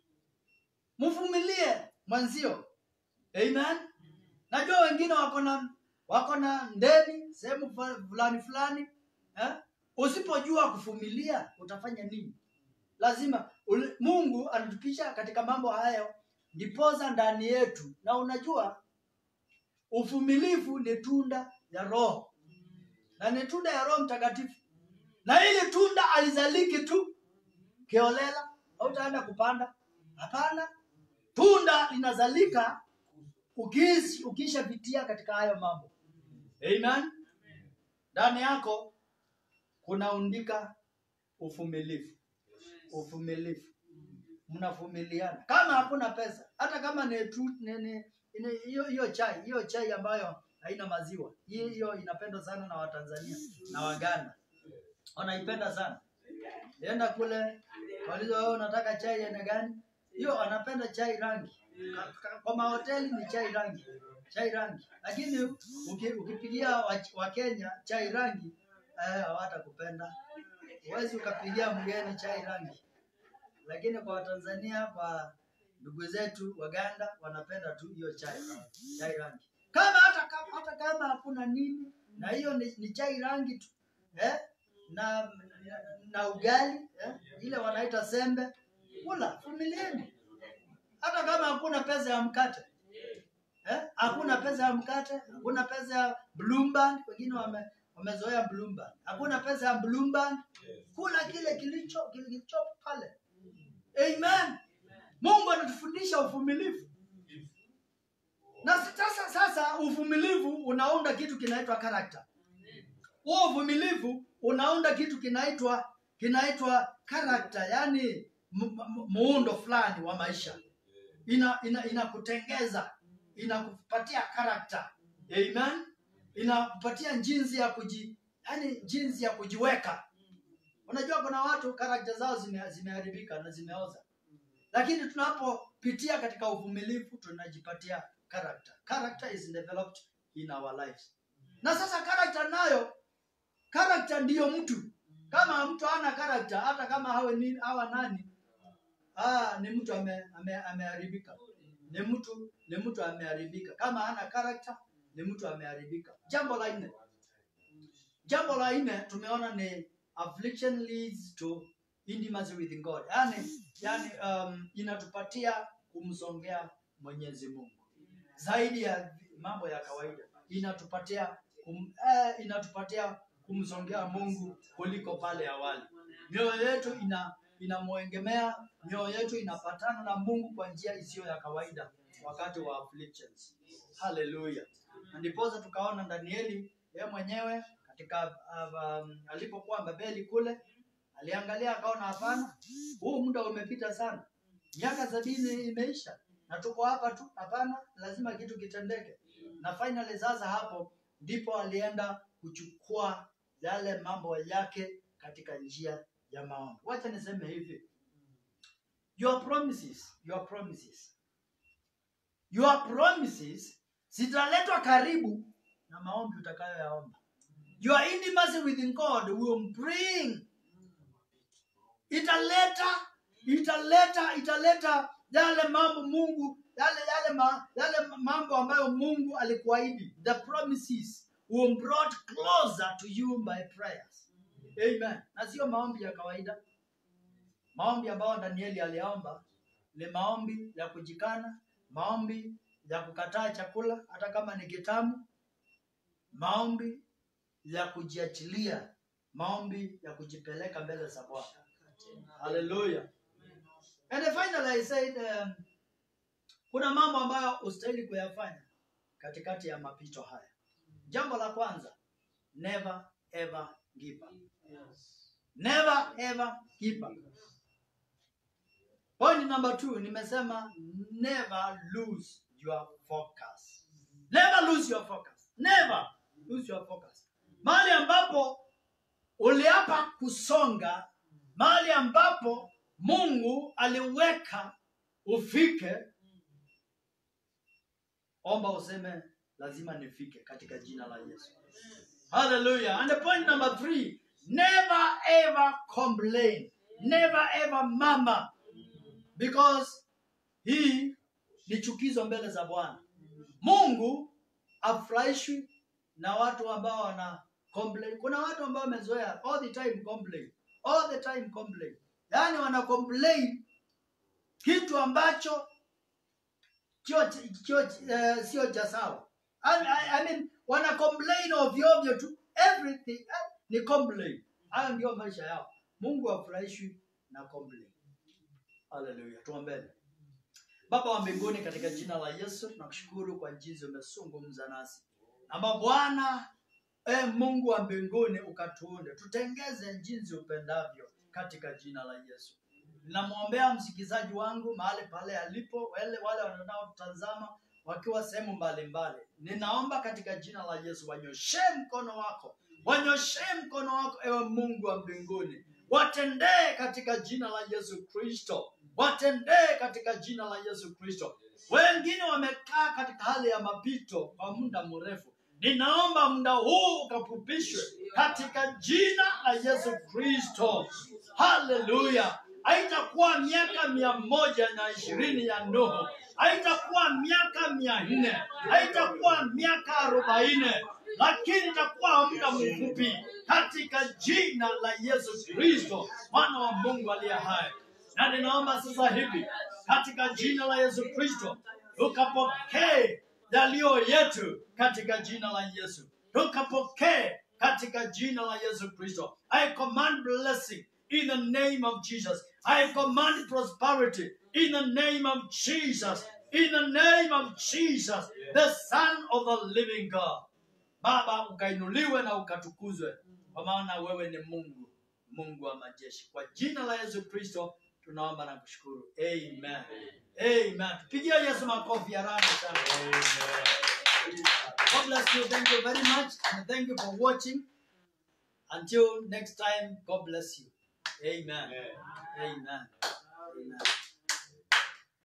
mvumilie mwenzio amen najua wengine wako na wako na ndeni sehemu fa- fulani fulani eh? usipojua kuvumilia utafanya nini lazima uli- mungu anatupisha katika mambo hayo ndipoza ndani yetu na unajua uvumilivu ni tunda ya roho na ni tunda ya roho mtakatifu na ili tunda alizaliki tu kiolela hautaenda kupanda hapana tunda linazalika ukis- ukishapitia katika hayo mambo amen ndani yako kunaundika uvumilivu uvumilivu mnavumiliana kama hakuna pesa hata kama ni tu- ni- ni- ni- hiyo hiyo chai hiyo chai ambayo haina maziwa hiyo hiyo inapendwa sana na watanzania na waganda wanaipenda sana enda kule walizo wewe unataka chai aina gani hiyo wanapenda chai rangi Ka- ka- kwa mahoteli ni chai rangi chai rangi lakini uki- ukipigia wa- wakenya chai rangi eh, hawatakupenda huwezi ukapigia mgeni chai rangi lakini kwa watanzania kwa ndugu zetu waganda wanapenda tu hiyo chai chai rangi kama hata kama, hata kama hakuna nini na hiyo ni, ni chai rangi tu eh? na, na na ugali eh? ile wanaita sembe kula vumilieni hata kama hakuna pesa ya mkate eh? hakuna pesa ya mkate hakuna pesa ya blueband wengine wame, wamezoea blueband hakuna pesa ya blueband kula kile kilicho kilicho pale amen mungu anatufundisha uvumilivu na sasa sasa uvumilivu unaunda kitu kinaitwa karakta huo uvumilivu unaunda kitu kinaitwa kinaitwa karakta yani muundo fulani wa maisha ina ina inakutengeza inakupatia karakta amen inakupatia jinsi ya kuji yani jinsi ya kujiweka unajua kuna watu karakta zao zime- zimeharibika na zimeoza lakini tunapopitia katika uvumilivu tunajipatia character character is developed in our lives na sasa character nayo character ndiyo mtu kama mtu hana character hata kama hawe nini hawa nani ah, ni mtu ame- ame- ameharibika ni mtu ni mtu ameharibika kama hana character ni mtu ameharibika jambo la nne jambo la nne tumeona ni affliction leads to intimacy with god yani, yani um, inatupatia kumsongea mwenyezi mungu zaidi ya mambo ya kawaida inatupatia kum, eh, inatupatia kumsongea mungu kuliko pale awali mioyo yetu ina inamwengemea mioyo yetu inapatana na mungu kwa njia isiyo ya kawaida wakati wa afflictions haleluya na ndiposa tukaona danieli yeye mwenyewe katika uh, um, alipokuwa babeli kule aliangalia akaona hapana huu muda umepita sana miaka sabini imeisha na tuko hapa tu hapana lazima kitu kitendeke na finally sasa hapo ndipo alienda kuchukua yale mambo yake katika njia ya maombi wacha niseme hivi your promises your promises your promises zitaletwa karibu na maombi utakayoyaomba your intimacy with god will bring italeta italeta italeta yale mambo mungu yale yale ma, yale mambo ambayo mungu alikuahidi the promises will brought closer to you by prayers amen na sio maombi ya kawaida maombi ambayo danieli aliomba ni maombi ya kujikana maombi ya kukataa chakula hata kama ni kitamu maombi ya kujiachilia maombi ya kujipeleka mbele za bwana haleluya and finally i said um, kuna mambo ambayo ustahili kuyafanya katikati ya mapito haya jambo la kwanza never ever give up never ever give up point number two nimesema never lose your focus never lose your focus never lose your focus mahali ambapo uliapa kusonga mahali ambapo mungu aliweka ufike omba useme lazima nifike katika jina la yesu haleluya and the point number three never ever complain never ever mama because hii ni chukizo mbele za bwana mungu afurahishwi na watu ambao wana complain kuna watu ambao wamezoea all the time complain all the time complain yaani wana complain kitu ambacho kio, kio, uh, sio cha sawa I, I, I mean, wana complain ovyo ovyo tu everything eh, ni complain hayo ndio maisha yao mungu afurahishwi na complain haleluya tuombeni baba wa mbinguni katika jina la yesu tunakushukuru kwa jinsi umezungumza nasi amba bwana e mungu wa mbinguni ukatuunde tutengeze jinsi upendavyo katika jina la yesu ninamwombea msikizaji wangu mahali pale alipo wale wale wanaotazama wakiwa sehemu mbalimbali ninaomba katika jina la yesu wanyoshee mkono wako wanyoshee mkono wako ewe mungu wa mbinguni watendee katika jina la yesu kristo watendee katika jina la yesu kristo wengine wamekaa katika hali ya mapito kwa muda mrefu ninaomba muda huu ukapupishwe katika jina la yesu kristo haleluya haitakuwa miaka mia moja na ishirini ya nuhu haitakuwa miaka mia nne haitakuwa miaka arobaini lakini itakuwa muda mfupi katika jina la yesu kristo mwana wa mungu aliye hai na ninaomba sasa hivi katika jina la yesu kristo tukapokee yaliyo yetu katika jina la yesu tukapokee katika jina la yesu kristo i command blessing in the name of jesus i command prosperity in the name of jesus in the name of jesus the son of the living god baba ukainuliwe na ukatukuzwe kwa maana wewe ni mungu mungu wa majeshi kwa jina la yesu kristo tunaomba na kushukuru amen amen tupigie yesu makofi ya rana sana god bless you thank you very much and thank you for watching until next time god bless you amen amen, amen.